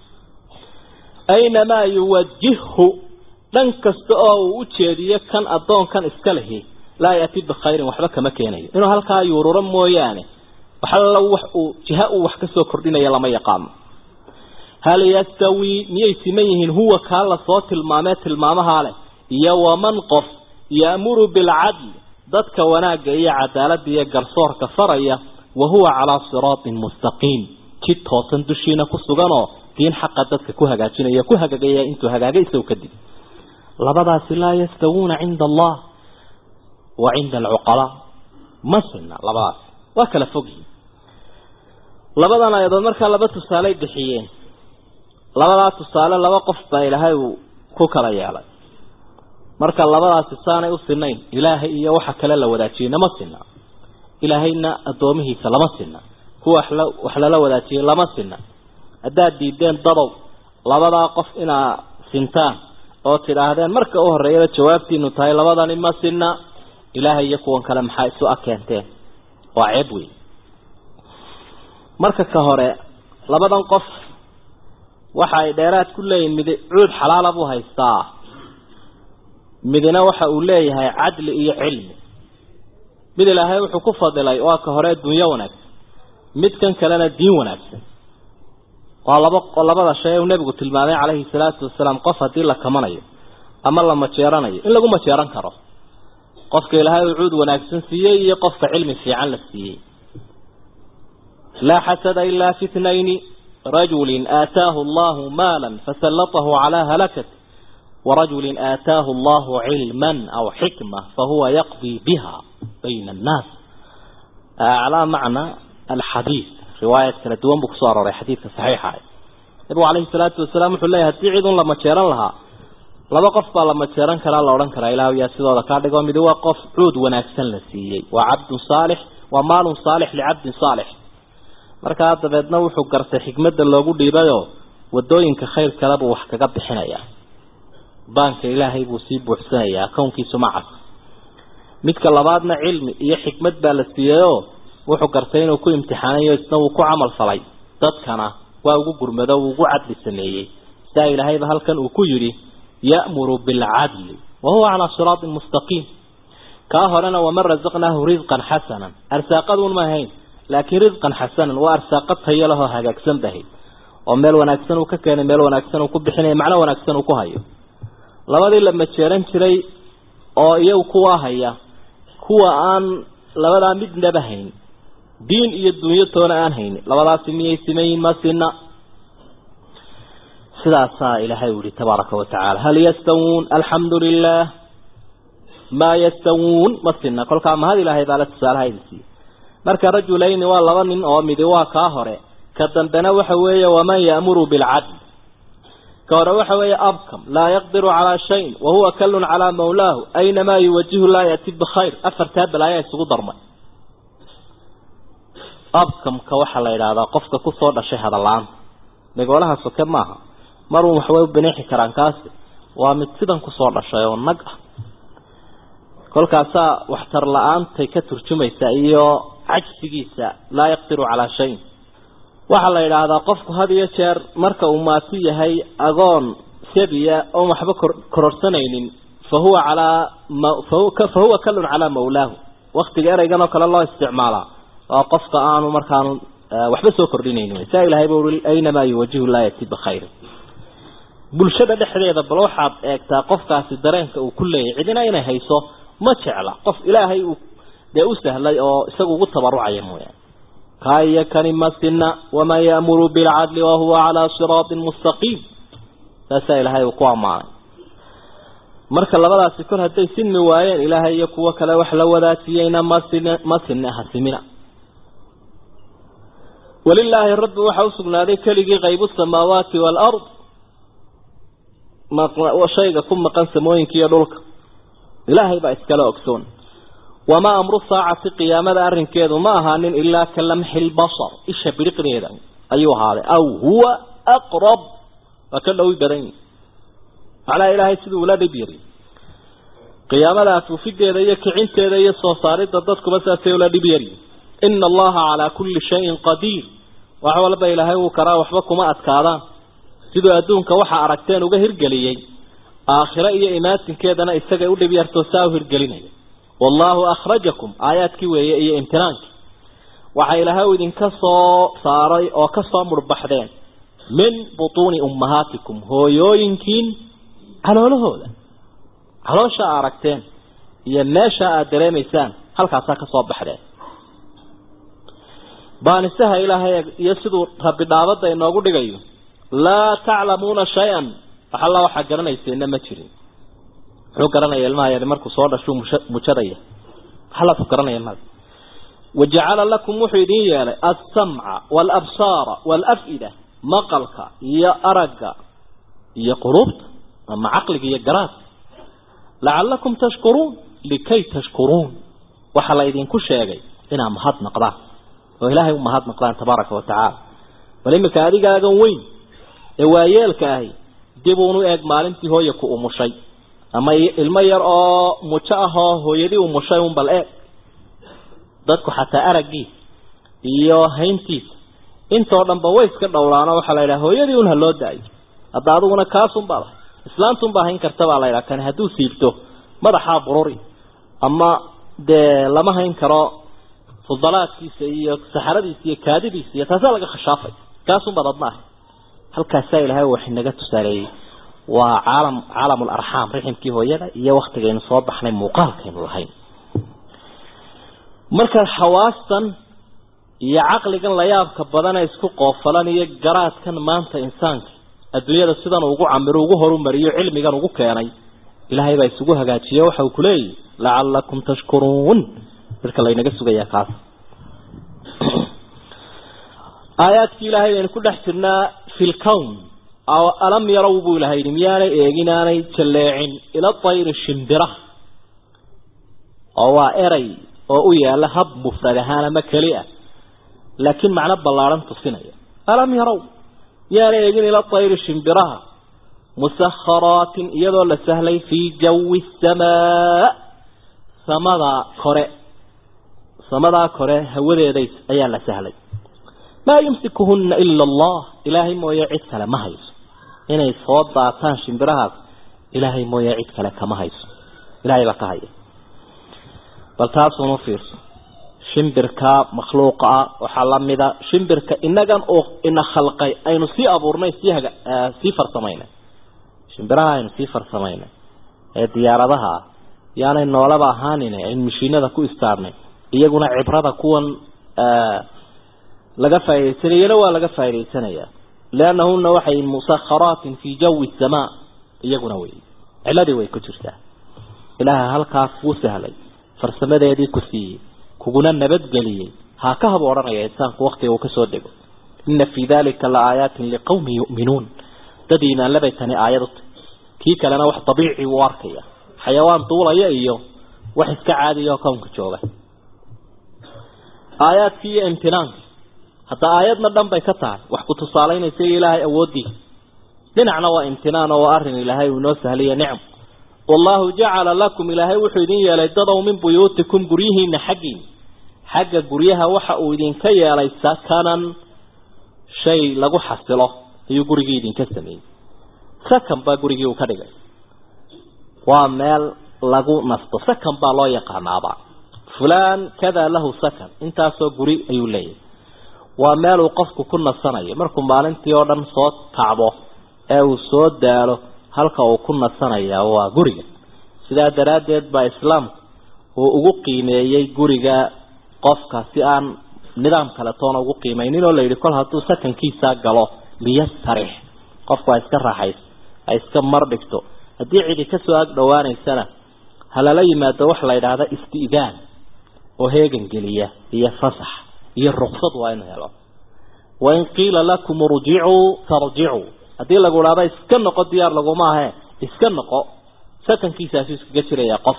aynamaa yuwajihhu dhan kasta oo uu u jeediyo kan addoonkan iska lihi laa yaati bikhayrin waxba kama keenayo inuu halkaa yuururo mooyaane waxalla wax uu jiha uu wax ka soo kordhinaya lama yaqaano hal yastawii miyay siman yihiin huwa kaa la soo tilmaamee tilmaamahaa leh iyo waman qof ya'muru bilcadli dadka wanaagga iyo cadaaladda iyo garsoorka faraya wa huwa calaa siraatin mustaqiim jid toosan dushiina ku suganoo diin xaqa dadka ku hagaajinaya ku hagagaya intuu hagaagay isagu kadib labadaasi laa yastawuuna cinda allah wa cinda alcuqalaa ma sinna labadaas waa kala fogyihin labadan ayadood markaa laba tusaaley bixiyeen labadaa tusaale laba qof baa ilaahay uu ku kala yeelay marka labadaasi saanay u sinayn ilaahay iyo waxa kale la wadaajiyeyna ma sinna ilaahayna addoomihiisa lama sinna kuwa wax lala wadaajiyey lama sinna haddaad diideen dadow labadaa qof inaa sintaan oo tidhaahdeen marka u horreeyaba jawaabtiinu tahay labadani ma sinna ilaahay iyo kuwan kale maxaa isu akeenteen waa ceeb wey marka ka hore labadan qof waxa ay dheeraad ku leeyihin mid cuud xalaala buu haystaa midna waxa uu leeyahay cadli iyo cilmi mid ilaahay wuxuu ku fadilay waa ka hore dunyo wanaagsan midkan kalena diin wanaagsan waa laba labada shay uu nebigu tilmaamay calayhi salaatu wasalaam qof haddii la kamanayo ama la majeeranayo in lagu majeeran karo qofka ilaahay uu cuud wanaagsan siiyey iyo qofka cilmi fiican la siiyey laa xasada ilaa fi itnayni rajulin aataahu allahu maalan fasallatahu calaa halakat ورجل آتاه الله علما أو حكمة فهو يقضي بها بين الناس على معنى الحديث رواية كلا دوان بكسوار حديث صحيحة nabigu calayhi salaatu wasalaam wuxuu leeyahy haddii cid un la majeeran lahaa laba qof baa la majeeran karaa la odhan karaa ilaahu yaa sidooda kaa dhigo midi waa qof cuud wanaagsan la siiyey waa cabdun saalix waa maalun saalix licabdin saalix markaa dabeedna wuxuu gartay xikmadda loogu dhiibayoo wadooyinka khayr kale buu wax kaga bixinayaa baanka ilaahay buu sii buuxsanayaa kownkiisu macas midka labaadna cilmi iyo xikmad baa la siiyeyoo wuxuu gartay inuu ku imtixaanayo isna wuu ku camal falay dadkana waa ugu gurmado uu ugu cadli sameeyey sidaa ilaahayba halkan uu ku yidhi ya'muru bilcadli wa huwa calaa siraatin mustaqiim kaa horena waman rasaqnaahu risqan xasanan arsaaqaduun ma ahayn laakiin risqan xasanan waa arsaaqad tayo lahoo hagaagsan bahayd oo meel wanaagsan uu ka keenay meel wanaagsan uu ku bixinaya macno wanaagsan uu ku hayo labadii la majeeran jiray oo iyagu kuwaa haya kuwa aan labadaa midnaba hayn diin iyo dunyo toona aan haynin labadaasi miyay simayin ma sina sidaasaa ilaahay u yihi tabaaraka watacaala hal yastawuun alxamdu lilah maa yastawuun ma sina kolkaa mahad ilaahay baa la tusaalaha idin siiye marka rajulayni waa laba nin oo midi waa kaa hore ka dambena waxa weeye waman ya'muru bilcadl ka hore waxa weeye abkam laa yaqdiru calaa shayin wahuwa kallun calaa mawlaahu aynamaa yuwajihu laa yati bikhayr afartaa balaayaa isugu darmay abkamka waxaa la yidhaahdaa qofka kusoo dhashay hadalla-aan megoolaha soke maaha marun waxbay u bineexi karaan kaasi waa mid sidan kusoo dhashay oo nag ah kolkaasaa waxtar la-aantay ka turjumaysa iyo cajsigiisa laa yaqdiru calaa shayin waxaa la yidhaahdaa qofku had iyo jeer marka uu maati yahay agoon sabiya oon waxba kororsanaynin fa huwa calaa fa huwa kallun calaa mawlaahu waktiga ereygan oo kale loo isticmaalaa waa qofka aanu markaanu waxba soo kordhinaynin saa ilahay ba ui aynamaa yuwajihu laa yati bikhayri bulshada dhexdeeda bal waxaad eegtaa qofkaasi dareenka uu ku leeyahy cidina inay hayso ma jecla qof ilaahay uu dee u sahlay oo isagu ugu tabarucaya mooyaane kaa iyo kani masina waman ya'muru bilcadli wahuwa calaa siraatin mustaqiim saasaa ilaahay uu ku ammaanay marka labadaasi kor hadday sinmi waayeen ilaahay iyo kuwo kale wax la wadaajiyeyna masin masina hasimina walilaahi rabbi waxaa usugnaaday keligii qaybu samaawaati waalard shayga ku maqan samooyinka iyo dhulka ilaahay baa iskala ogsoon wamaa amru saacati qiyaamada arrinkeedu ma ahaanin ilaa ka lamxi lbasar isha biriqdeeda ayuu ahaaday aw huwa aqrab waa ka dhowi badan yihi macnaha ilaahay siduu ula dhib yari qiyaamada afuufideeda iyo kicinteeda iyo soo saaridda dadkuba saasay ula dhib yari ina allaha calaa kulli shayin qadiir wax walba ilaahay wuu karaa waxba kuma adkaadaan siduu adduunka waxa aragteen uga hirgeliyey aakhiro iyo imaatinkeedana isagay u dhib yartoo saa u hirgelinaya wallaahu akhrajakum aayaadkii weeye iyo imtinaankii waxa ilaahay uu idinka soo saaray oo ka soo murbaxdeen min butuuni ummahaatikum hooyooyinkiin caloolahooda caloosha a aragteen iyo meesha aada dareemaysaan halkaasaa ka soo baxdeen baanisaha ilaahay iyo siduu rabbi dhaabadda inoogu dhigayo laa taclamuuna shay-an wax alla waxaa garanayseena ma jirin muxuu garanaya ilmaha yari markuu soo dhashuu mujadaya waxalaku garanaya mada wajacala lakum wuxuu idin yeelay alsamca waalabsaara waalaf'ida maqalka iyo aragga iyo quluubta ama caqliga iyo garaadka lacalakum tashkuruun likay tashkuruun waxaa la idinku sheegay inaad mahad naqdaan oo ilaahay u mahad naqdaan tabaaraka wa tacaala bal iminka adigaagan weyn ee waayeelka ahi dib uunu eeg maalintii hooya ku umushay ama ilmo yar oo mujo ah oo hooyadii umushay un bal eeg dadku xataa araggiisa iyo hayntiisa intoo dhanba way iska dhowraano waxaa la yidhaha hooyadii un ha loo daayo hadda adiguna kaasun baad ahay islaantun baa hayn karta baa la yidhaha kani hadduu siibto madaxaa bururi ama dee lama hayn karo fudalaadkiisa iyo saxaradiisa iyo kaadidiisa iyo taasaa laga khashaafay kaasun baad adna ahay halkaasaa ilaahay wax inaga tusaaleeyey waa caalam caalamul arxaam riximkii hooyada iyo waktigaynu soo baxnay muuqaalkaynu lahayn marka xawaastan iyo caqligan layaabka badana isku qoofalan iyo garaadkan maanta insaanka adduunyada sidan ugu camiro ugu horumariyo cilmigan ugu keenay ilaahay baa isugu hagaajiye waxa uu kuleeyahy lacalakum tashkuruun dadka laynaga sugayaa kaas aayaadkii ilaahay baynu ku dhex jirnaa fi lkown alam yarow buu ilahay yidhi miyaanay eegin aanay jalleecin ila tayri shimbiraha oo waa eray oo u yaala hab mufrad ahaan ama keli ah laakiin macno ballaadhan tusinaya alam yarow miyaanay eegin ila tayri shimbiraha musakharaatin iyadoo la sahlay fii jawi samaa samadaa kore samadaa kore hawadeeday ayaa la sahlay maa yumsikuhunna ila allah ilaahay mooye cid kale ma hayso inay soo daataan shimbirahaas ilaahay mooye cid kale kama hayso ilahay baa ka haya bal taasuunu fiirso shimbirka makhluuqa ah waxaa lamida shimbirka inagan oo ina khalqay aynu sii abuurnay sii haga sii farsamaynay shimbiraha aynu sii farsamaynay ee diyaaradaha ah yaanay noolaba ahaanin aynu mashiinada ku istaarnay iyaguna cibrada kuwan laga faaidaysanayana waa laga faa'idaysanayaa liannahuna waxay musakharaatin fii jawi samaa iyaguna wey ciladii way ku jirtaa ilaaha halkaas wuu sahlay farsamadeedii ku siiyey kuguna nabadgeliyey haa ka haba odhanaya insaanku waktiga uu kasoo dego ina fii dalika la aayaatin liqawmin yu'minuun dad iimaanlabay tani aayad u tahy kii kalena wax dabiici uu arkaya xayawaan duulaya iyo wax iska caadiya oo kownka jooga aayaadkii iyo imtinaanki hadda aayadna dhan bay ka tahay wax ku tusaalaynaysa ilaahay awooddiisa dhinacna waa imtinaan oo waa arrin ilaahay uu inoo sahliya nicm wallahu jacala lakum ilaahay wuxuu idin yeelay dadow min buyuutikum guryihiina xaggiin xagga guryaha waxa uu idinka yeelay sakanan shay lagu xasilo ayuu gurigii idinka sameeyey sakan baa gurigii uu ka dhigay waa meel lagu nasto sakan baa loo yaqaanaaba fulaan kada lahu sakan intaasoo guri ayuu leeyahay waa meel uu qofku ku nasanayo markuu maalintii oo dhan soo tacbo ee uu soo daalo halka uu ku nasanaya waa guriga sidaa daraaddeed baa islaamku uu ugu qiimeeyey guriga qofka si aan nidaam kale toona ugu qiimeynin oo la yidhi kol hadduu sakankiisaa galo liyastarix qofku ha iska raaxayso ha iska mardhigto haddii cidi kasoo ag dhowaanaysana ha lala yimaado waxa la yidhaahda isti'daan oo heegan geliya iyo fasax iyo ruksad waa inu helo wain qiila lakum urjicuu tarjicuu haddii lagu idhahdo iska noqo diyaar laguma ahe iska noqo sakankiisaasu iskaga jiraya qof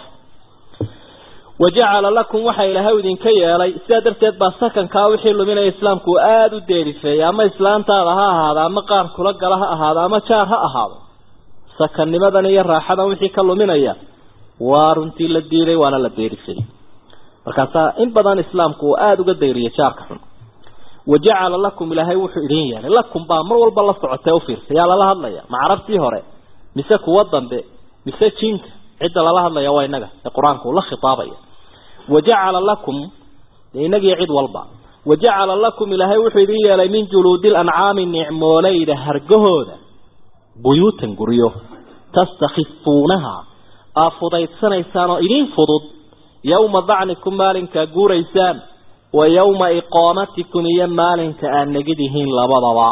wajacala lakum waxa ilaahay idinka yeelay sidaa darteed baa sakankaa wixii luminaya islaamku uu aada u deerifeeyey ama islaantaada ha ahaado ama qaar kula gala ha ahaado ama jaar ha ahaado sakannimadan iyo raaxadan wixii ka luminaya waa runtii la diiday waana la deerifeeyey markaasaa in badan islaamku uu aada uga dayriyay jaarka xun wajacala lakum ilaahay wuxuu idin yeelay lakum baa mar walba la socotee ufiirsa yaa lala hadlaya ma carabtii hore mise kuwa dambe mise jinka cidda lala hadlaya waa inaga ee qur-aanku la khitaabaya wajacala lakum inagii cid walba wajacala lakum ilaahay wuxuu idin yeelay min juluudi lancaami nicmooleyda hargahooda buyuutan guryo tastakhifuunaha aa fudaydsanaysaan oo idin fudud yowma dacnikum maalinkaa guuraysaan wa yowma iqaamatikum iyo maalinka aad negidihiin labadaba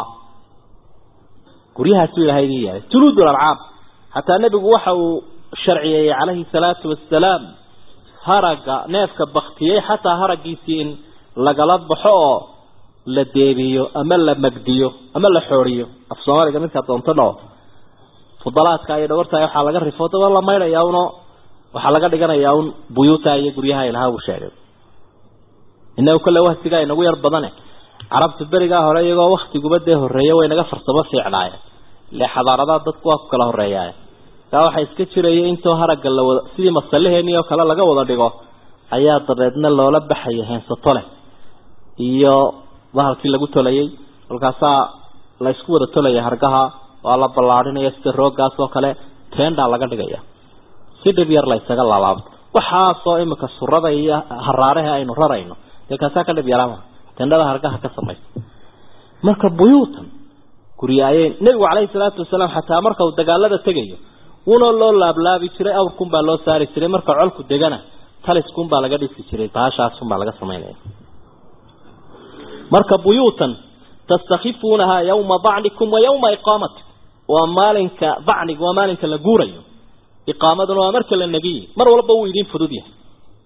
guryahaasuu ilahay idin yeelay juluud lancaam xataa nebigu waxa uu sharciyeeyey calayhi salaatu wasalaam haragga neefka baktiyey xataa haraggiisii in lagala baxo oo la deebiyo ama la magdiyo ama la xooriyo af soomaaliga midkaa doonto dhao fudalaadka iyo dhawarta waxaa laga rifo daba la maydhayaa uno waxaa laga dhiganayaa un buyuuta iyo guryaha ilaha uu sheegay inagu kale wahtigaa inagu yar badane carabta berigaa hore iyagoo waktiguba dee horreeya way naga farsamo fiicnaayeen ile xadaaradaha dadku waa ku kala horreeyaa kaa waxaa iska jiraya intoo haragga la wada sidii masalaheenii oo kale laga wada dhigo ayaa dabeedna loola baxaya heensato leh iyo bahalkii lagu tolayay kolkaasaa la isku wada tolaya hargaha waa la ballaadhinaya sida rooggaas oo kale tendaa laga dhigaya si dhib yar la ysaga laalaabto waxaasoo imika surada iyo haraaraha aynu rarayno dee kaasaa ka dhib yaraama tendhada hargaha ka samaysa marka buyuutan gurya ayay nebigu calayhi salaatu wasalaam xataa marka uu dagaalada tegayo wuna loo laablaabi jiray awrkun baa loo saari jiray marka colku degana taliskun baa laga dhisi jiray baashaasun baa laga samaynaya marka buyuutan tastakhifuunaha yawma dacnikum wa yawma iqaamatikum waa maalinka dacniga waa maalinka la guurayo iqaamaduna waa marka la negiye mar walba wuu idin fudud yahay